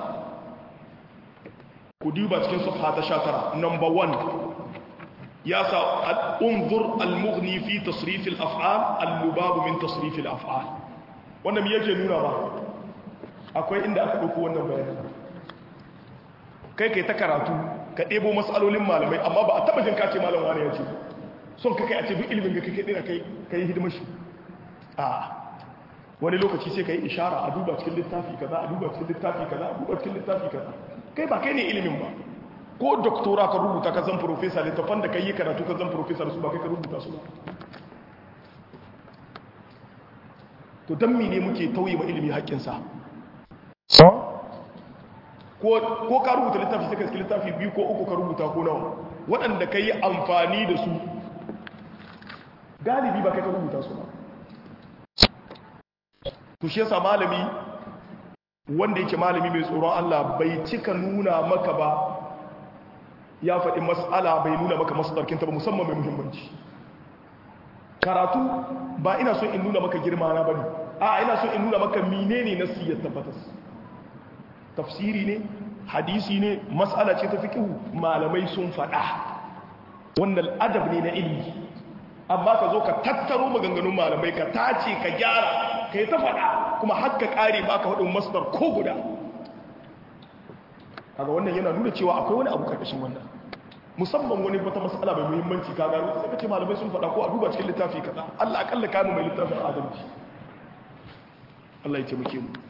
Speaker 2: 19 ku diba cikin safha ta 19 number one ya sa unzur al-mughni fi tasrifil af'al al-lubab min tasrifil af'al wannan me yake nuna ba akwai inda aka dauko wannan bayanin kai kai ta karatu ka ɗebo matsalolin malamai amma ba a taɓa jin kace malam wani ya ce son ka kai a ce duk ilimin ga kake ɗina kai kai hidimar shi a wani lokaci sai ka yi ishara a duba cikin littafi kaza a duba cikin littafi kaza a duba cikin littafi kaza kai ba kai ne ilimin ba ko doktora ka rubuta ka zan profesa littafan da ka yi karatu ka zan profesa da su ba kai ka rubuta su ba to don mene muke tauye ma ilimi haƙƙinsa ko ka rubuta littafi sai ka iske littafi biyu ko uku ka rubuta ko nawa waɗanda ka yi amfani da su galibi ba kai ka rubuta su ba to shi yasa malami wanda yake malami mai tsoron Allah bai cika nuna maka ba ya faɗi mas'ala bai nuna maka masdarkinta ba musamman mai muhimmanci karatu ba ina son in nuna maka girma na bane a ina son in nuna maka menene nasi ya tabbatas tafsiri ne hadisi ne mas'ala ce ta fiqhu malamai sun faɗa wannan adab ne na ilimi amma ka zo ka tattaro maganganun malamai ka tace ka gyara ka yi ta faɗa kuma haka ƙare ba ka faɗin masdar ko guda kaga wannan yana nuna cewa akwai wani abu karkashin wannan musamman wani wata mas'ala mai muhimmanci ka gano sai ka ce malamai sun faɗa ko a duba cikin littafi kaza Allah akalla kanu mai littafin adalci Allah ya taimake mu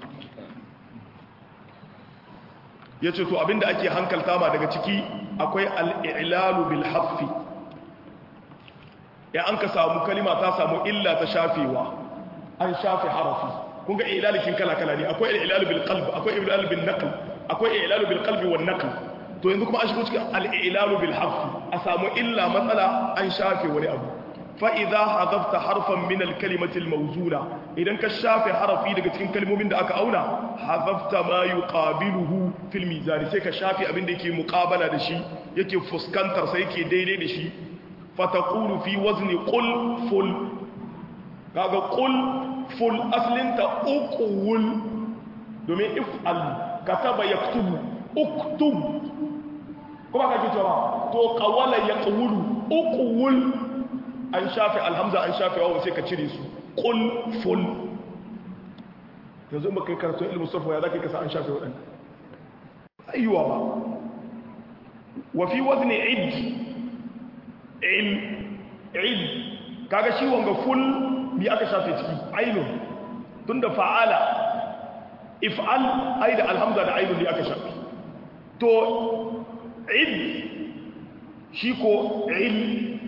Speaker 2: yace to abinda ake hankalta ma daga ciki akwai al-i'lalu bil haffi ya an ka samu kalima ta samu illa ta shafewa an shafe harafi kun ga ilalikin kala-kala ne akwai ilalu bil qalb akwai ilalu bil naql akwai ilalu bil qalbi wan naql to yanzu kuma an shigo cikin al ilalu bil harf a samu illa matsala an shafe wani abu fa idza hadafta harfan min al kalimati al mawzula idan ka shafe harafi daga cikin kalmomin da aka auna hadafta ma yuqabiluhu fil mizan sai ka shafe abin da yake muqabala da shi yake fuskantar sai yake daidai da shi fataqulu fi wazni qul ful kaga qul ful aslinta uqul domin if'al kataba yaktubu uktub kuma ka ji cewa to qawala yaqulu uqul an shafi alhamza an shafi wawu sai ka cire su qul ful yanzu ba kai karatu ilmu sarfa ya zaka kasa an shafi wadannan ayyuwa ba wa fi wazni id il id kaga shi wanga ful bi aka shafe ciki ainun tunda fa'ala if'al ai da alhamza da ainun ne aka shafe to id shi ko il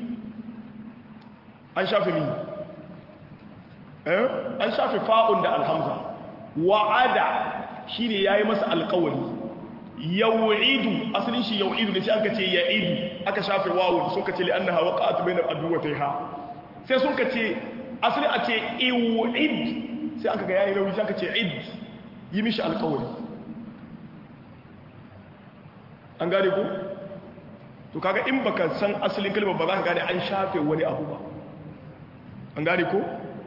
Speaker 2: an shafe mi eh an shafe fa'un da alhamza wa'ada shine yayi masa alƙawari yau'idu asalin shi yau'idu ne sai aka ce ya'idu aka shafe wawun sun ka ce li annaha waqa'at bainal adwatayha sai sun ka ce asali a ce iw'id sai aka ga yayi rawi sai aka ce id yi mishi alƙawari an gane ku to kaga in baka san asalin kalmar ba za ka gane an shafe wani abu ba an gane ku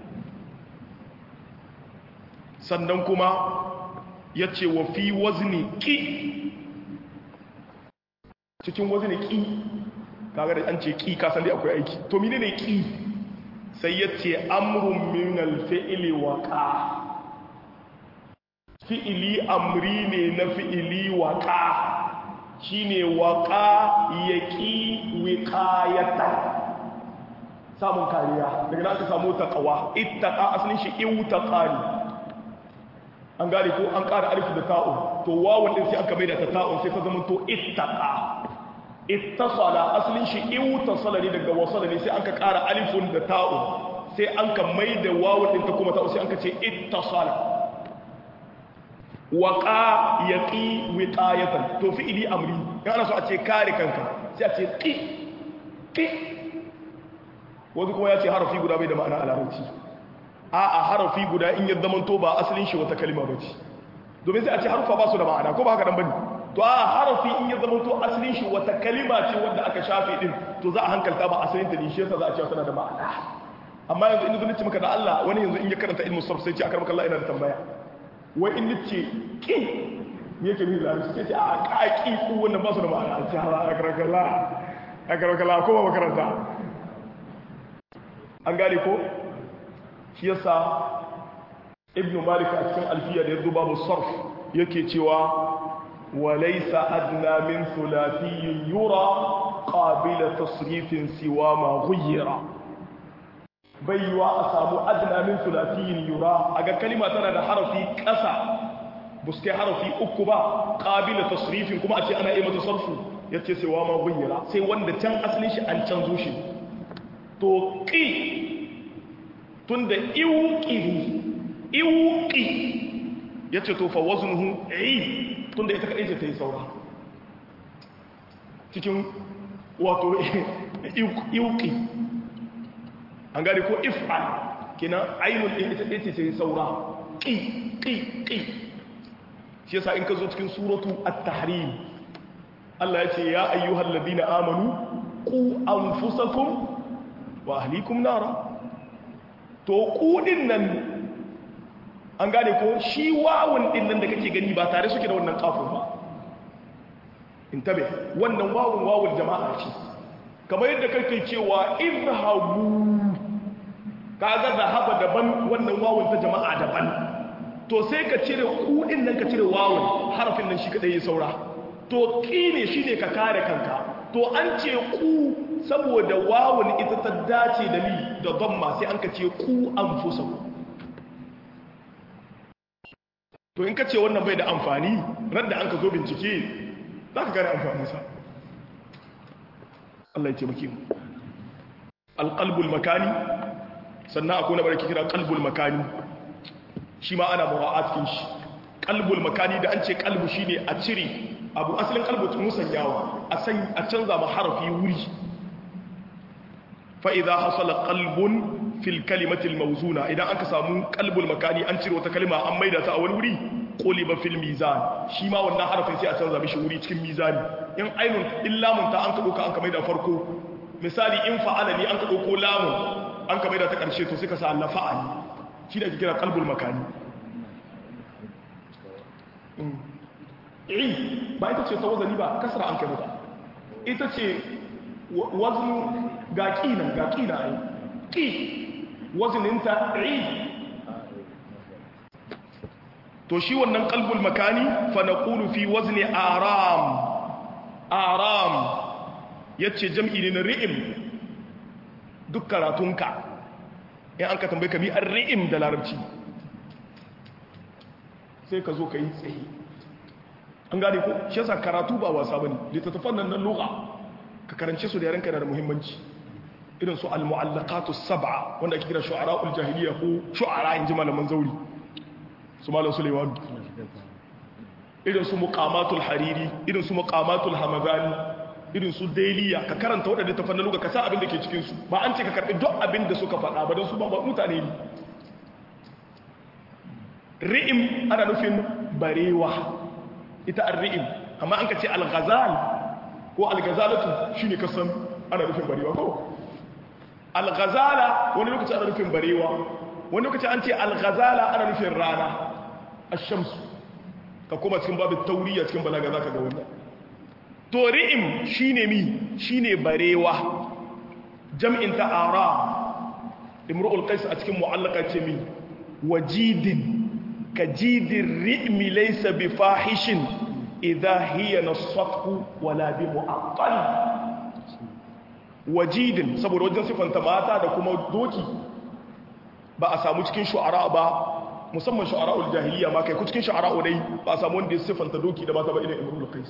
Speaker 2: sannan kuma ya ce wa fi wazni ƙi cikin wazni ƙi kaga da an ce ƙi kasan dai akwai aiki to mine ne ƙi sai ya ce amurin minal fi'ili waƙa fi'ili amri ne na fi'ili waƙa shi ne waƙa ya ƙi wiƙayata samun kariya daga nan aka samu taƙawa ittaƙa asalin shi iwu taƙa ne an gane ko an ƙara alifu da ta'un to wawan ɗin sai aka maida ta ta'un sai ta zama to ittaqa ittasala asalin shi iwtasala ne daga wasala ne sai an ka ƙara alifun da ta'un sai an ka maida wawan ɗin ta kuma ta'un sai an ka ce ittasala waqa yaqi wiqayatan to fi'ili amri ya ana so a ce kare kanka sai a ce qi qi wani kuma ya ce harafi guda bai da ma'ana a larabci a'a harafi guda in ya zamanto ba asalin shi wata kalima ba ce domin sai a ce harufa ba su da ma'ana ko ba haka dan bane to a harafi in ya zamanto asalin shi wata kalima ce wanda aka shafe din to za a hankalta ba asalin ta ne shi yasa za a ce tana da ma'ana amma yanzu in zan ce maka da Allah wani yanzu in ya karanta ilmu sarf sai ce akar maka Allah ina da tambaya wai in nace ki me yake ni da sai ce a ka ki ku wannan ba su da ma'ana ce ha akar kala akar kala ko ba makaranta an gane ko shi yasa ibnu malik a cikin alfiya da yanzu babu sarf yake cewa walaysa adna min thulathiyin yura qabila tasrifin siwa ma ghayyira bai yiwa a samu adna min sulasiyin yura a ga kalima tana da harafi ƙasa buske harafi uku ba ƙabila tasrifin kuma a ce ana iya mata sarfu ya ce sai wa ma gunyara sai wanda can asalin shi an canzo shi to ƙi tun da iwuƙi iwuƙi ya ce to fa wazunuhu yi tun da ita kaɗai ce ta yi saura cikin wato iwuƙi an gane ko if'al kenan ainul din ita ce ce saura qi qi qi shi yasa in ka zo cikin suratu at-tahrim Allah ya ce ya ayyuhal ladina amanu qu anfusakum wa ahlikum nara to ku din nan an gane ko shi wawun din nan da kake gani ba tare suke da wannan kafin ba intabe wannan wawun wawul jama'a ce kamar yadda kake cewa izhabu kaga zahaba daban wannan wawun ta jama'a daban to sai ka cire kudin nan ka cire wawun harafin nan shi kadai ya saura to ki ne shine ka kare kanka to an ce ku saboda wawun ita ta dace da li da dhamma sai an ka ce ku anfusakum to in ka ce wannan bai da amfani ran da an ka zo bincike za ka gane amfaninsa Allah ya taimake mu alqalbul makani sannan akwai na barki kira qalbul makani shi ma ana mura'at cikin shi qalbul makani da an ce qalbu shine a cire abu asalin qalbu musanyawa a san a canza ma harafi wuri fa idza hasala qalbun fil kalimati al mawzuna idan aka samu qalbul makani an cire wata kalma an maida ta a wani wuri quliba fil mizan shi ma wannan harafin sai a canza mishi wuri cikin mizani in ainun illa mun ta an ka doka an ka maida farko misali in fa'ala ni an ka dauko lamun an ka maida ta karshe to sai ka sa Allah fa'ali shi da ake kira qalbul makani i ba ita ce ta wazani ba kasra an kai mata ita ce waznu ga kinan ga kina ai ki wazininta i to shi wannan qalbul makani fa naqulu fi wazni aram aram yace jam'i ne na ri'im duk karatunka in an ka tambaye ka mi an ri'im da larabci sai ka zo ka yi tsaye an gane ko shi yasa karatu ba wasa bane littattafan nan na lugha ka karance su da yarenka da muhimmanci irin su al-mu'allaqatu sab'a wanda ake kira shu'ara'ul jahiliya ko shu'ara in ji malaman zauri su malam Sulaiman irin su muqamatul hariri irin su muqamatul hamadani irin su dailiya ka karanta waɗanda ta fannin ka sa abin da ke cikin su ba an ce ka karɓi duk abin da suka faɗa ba don su ba mutane ne ri'im ana nufin barewa ita an ri'im amma an ka ce al-ghazal ko al-ghazalatu shine kasan ana nufin barewa ko al-ghazala wani lokaci ana nufin barewa wani lokaci an ce al-ghazala ana nufin rana ash-shamsu ka kuma cikin babu tauriya cikin balaga zaka ga wannan to ri'im shine mi shine barewa jam'in ta'ara imru'ul qais a cikin mu'allaka ce mi wajidin kajidin ri'mi laysa bi fahishin idha hiya nasaqu wala bi mu'aqqal wajidin saboda wajen sifanta mata da kuma doki ba a samu cikin shu'ara ba musamman shu'ara'ul jahiliya ma kai ku cikin shu'ara'u dai ba a samu wanda ya sifanta doki da mata ba irin imrul qais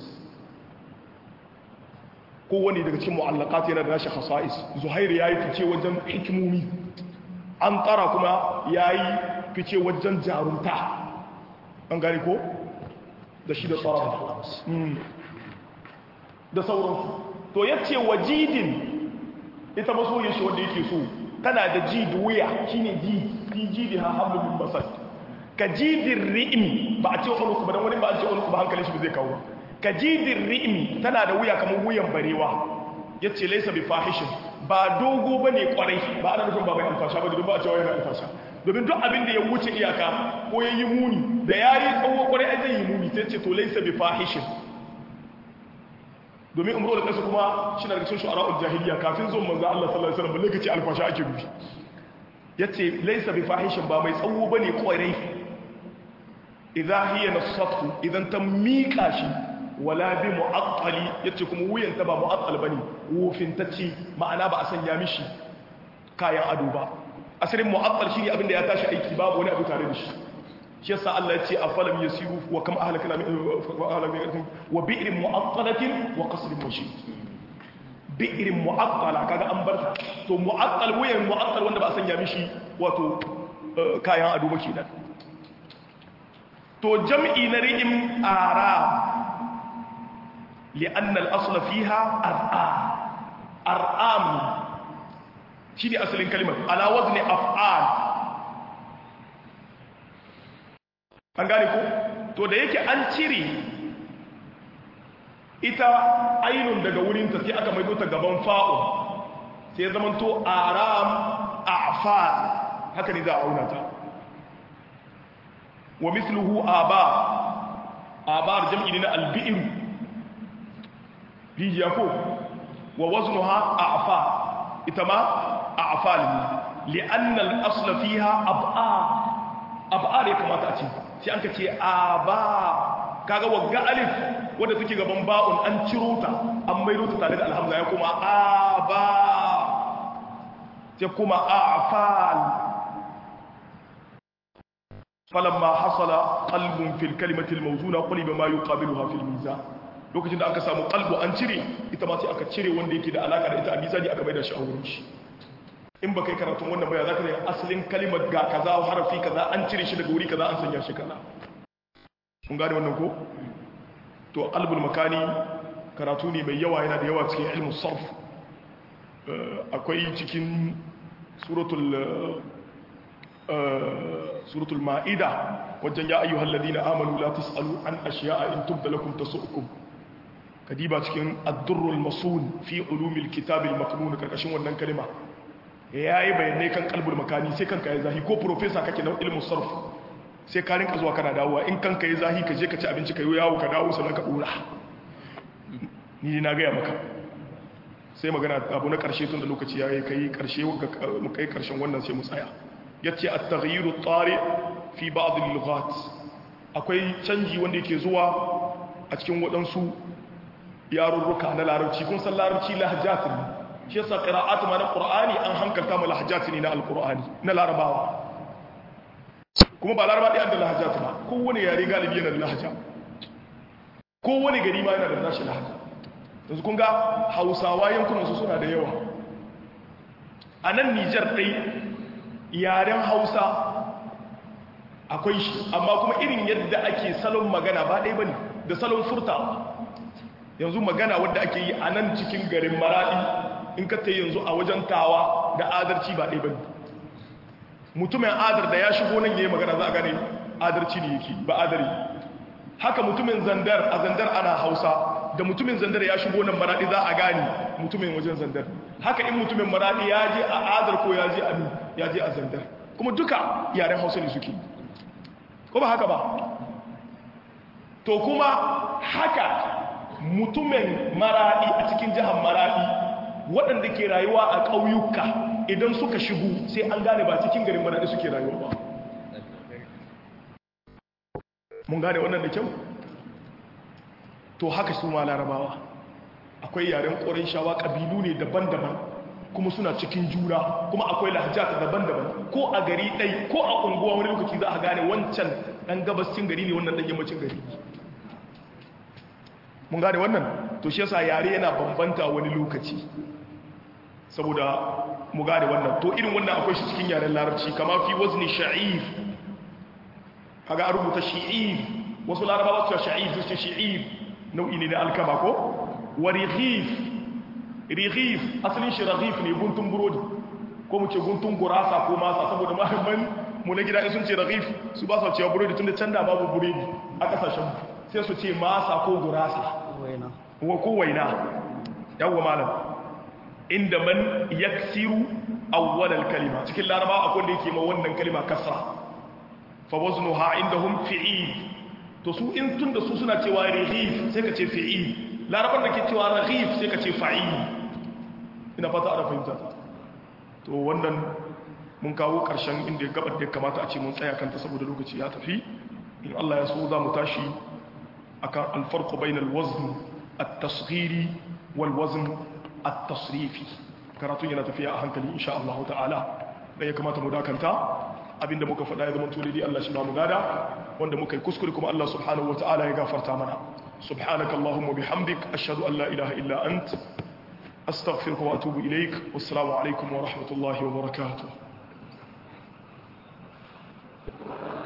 Speaker 2: ko wani daga cikin mu'allaqat yana da nashi khasa'is zuhair yayi fice wajen hikimomi an tsara kuma yayi fice wajen jarunta an gane ko da shi da tsara da sauransu to yace wajidin ita masoyin shi wanda yake so tana da ji da wuya shine ji fi ji da hablu min basad ka jidin ri'im ba a ce wani ba dan wani ba a ce wani ba hankalin shi ba zai kawo ba ka jidin ri'im tana da wuya kamar wuyan barewa yace laysa bi fahishin ba dogo bane kwarai ba ana nufin ba mai alfasha ba domin ba a ce wani alfasha domin duk abin da ya wuce iyaka ko ya yi muni da ya yi tsawo kwarai ai zai yi muni sai ce to laysa bi fahishin domin umru da kasu kuma shi na rikin shu'ara'ul jahiliya kafin zuwan manzo Allah sallallahu alaihi wasallam balle kace alfasha ake nufi yace laysa bi fahishin ba mai tsawo bane kwarai idza hiya nasatu idan ta mika shi wala bi mu'attali yace kuma wuyan ta ba mu'attal bane wufin tace ma'ana ba a sanya mishi kayan ado ba asalin mu'attal shine abin da ya tashi aiki babu wani abu tare da shi shi yasa Allah ya ce afalam yasiru wa kam ahlakna min wa bi'rin mu'attalatin wa qasrin mashid bi'rin mu'attala kaga an bar to mu'attal wayan mu'attal wanda ba a sanya mishi wato kayan ado ba kenan to jam'i na ri'im arab li'anna al-asla fiha ar'am ar'am shine asalin kalimar ala wazni af'al an gane ko to da yake an cire ita ainun daga wurinta sai aka maido ta gaban fa'u sai zaman to aram a'fal haka ne za a auna ta wa misluhu aba abar jam'i ne na albi'ir rijiya ko wa waznuha a'fa ita ma a'fal li'anna al-asla fiha ab'a ab'a ne kamata a ce sai an ka ce aba kaga wagga alif wanda suke gaban ba'un an ciro ta an maido ta tare da alhamza ya kuma aba sai kuma a'fal falamma hasala qalbun fil kalimati al-mawzuna quliba ma yuqabiluha fil mizan lokacin da aka samu qalbu an cire ita ma sai aka cire wanda yake da alaka da ita a mizani aka maida shi a wurin shi in ba kai karatun wannan baya zaka ga asalin kalimar ga kaza harafi kaza an cire shi daga wuri kaza an sanya shi kaza kun gane wannan ko to qalbul makani karatu ne mai yawa yana da yawa cikin ilmu sarf akwai cikin suratul suratul ma'ida wajen ya ayyuhal ladina amanu la tasalu an ashiya'a in tubda lakum tasu'ukum kadiba cikin ad-durrul masun fi ulumil kitabil maknun karkashin wannan kalima yayi bayanai kan qalbul makani sai kanka ya zahi ko professor kake na ilmu sarf sai ka rinka zuwa kana dawowa in kanka ya zahi ka je ka ci abinci ka yi yawo ka dawo sannan ka dora ni na gaya maka sai magana abu na karshe tun da lokaci ya kai karshe mu kai karshen wannan sai mu tsaya yace at-taghyiru at-tari fi ba'd al-lughat akwai canji wanda yake zuwa a cikin wadansu yarurruka na larabci kun san larabci lahjat ne shi yasa qira'atu ma na qur'ani an hankalta mu lahjat ne na al-qur'ani na larabawa kuma ba laraba ɗaya da lahjat ba kowane yare galibi yana da lahja kowane gari ma yana da nashi lahja yanzu kun ga hausawa yankunan su suna da yawa a nan nijar ɗai yaren hausa akwai shi amma kuma irin yadda ake salon magana ba ɗaya ba ne da salon furta yanzu magana wadda ake yi a nan cikin garin maraɗi in ka yanzu a wajen tawa da adarci ba ɗaya ba ne mutumin adar da ya shigo nan ya yi magana za a gane adarci ne yake ba adari haka mutumin zandar a zandar ana hausa da mutumin zandar ya shigo nan maraɗi za a gane mutumin wajen zandar haka in mutumin maraɗi ya je a adar ko ya je a ya je a zandar kuma duka yaren hausa ne suke ko ba haka ba to kuma haka mutumin maraɗi a cikin jihar maraɗi waɗanda ke rayuwa a ƙauyuka idan suka shigo sai an gane ba cikin garin maraɗi suke rayuwa ba mun gane wannan da kyau to haka su ma larabawa akwai yaren ƙorin shawa ƙabilu ne daban-daban kuma suna cikin juna kuma akwai lahajata daban-daban ko a gari ɗai ko a unguwa wani lokaci za a gane wancan ɗan gabascin gari ne wannan ɗan yammacin gari mun gane wannan to shi yasa yare yana bambanta wani lokaci saboda mu gane wannan to irin wannan akwai shi cikin yaren larabci kama fi wazni sha'ir kaga a rubuta shi'ir wasu larabawa su sha'ir su ce shi'ir nau'i ne na alkama ko wa righif righif asalin shi raghif ne guntun burodi ko mu ce guntun gurasa ko masa saboda mahimman mu na gida sun ce raghif su ba su cewa burodi tunda can da babu burodi a kasashen sai su ce masa ko gurasa wa ko waina yawwa malam inda man yaksiru awwal kalima cikin laraba akwai da yake ma wannan kalima kasra fa waznuha indahum fi'il to su in tunda su suna cewa righif sai ka ce fi'il larabar da ke cewa raghif sai ka ce fa'il ina fata ana fahimta to wannan mun kawo karshen inda gabar da kamata a ce mun tsaya kanta saboda lokaci ya tafi in Allah ya so za mu tashi akan alfarqu bainal wazn at-tasghiri wal wazn at-tasrifi karatun yana tafiya a hankali insha Allah ta'ala da ya kamata mu dakanta abinda muka faɗa ya zama tulidi Allah shi ba mu gada wanda muka yi kuskure kuma Allah subhanahu wata'ala ya gafarta mana subhanaka allahumma bihamdik ashhadu an la ilaha illa ant astaghfiruka wa atubu ilaik wassalamu alaikum wa rahmatullahi wa barakatuh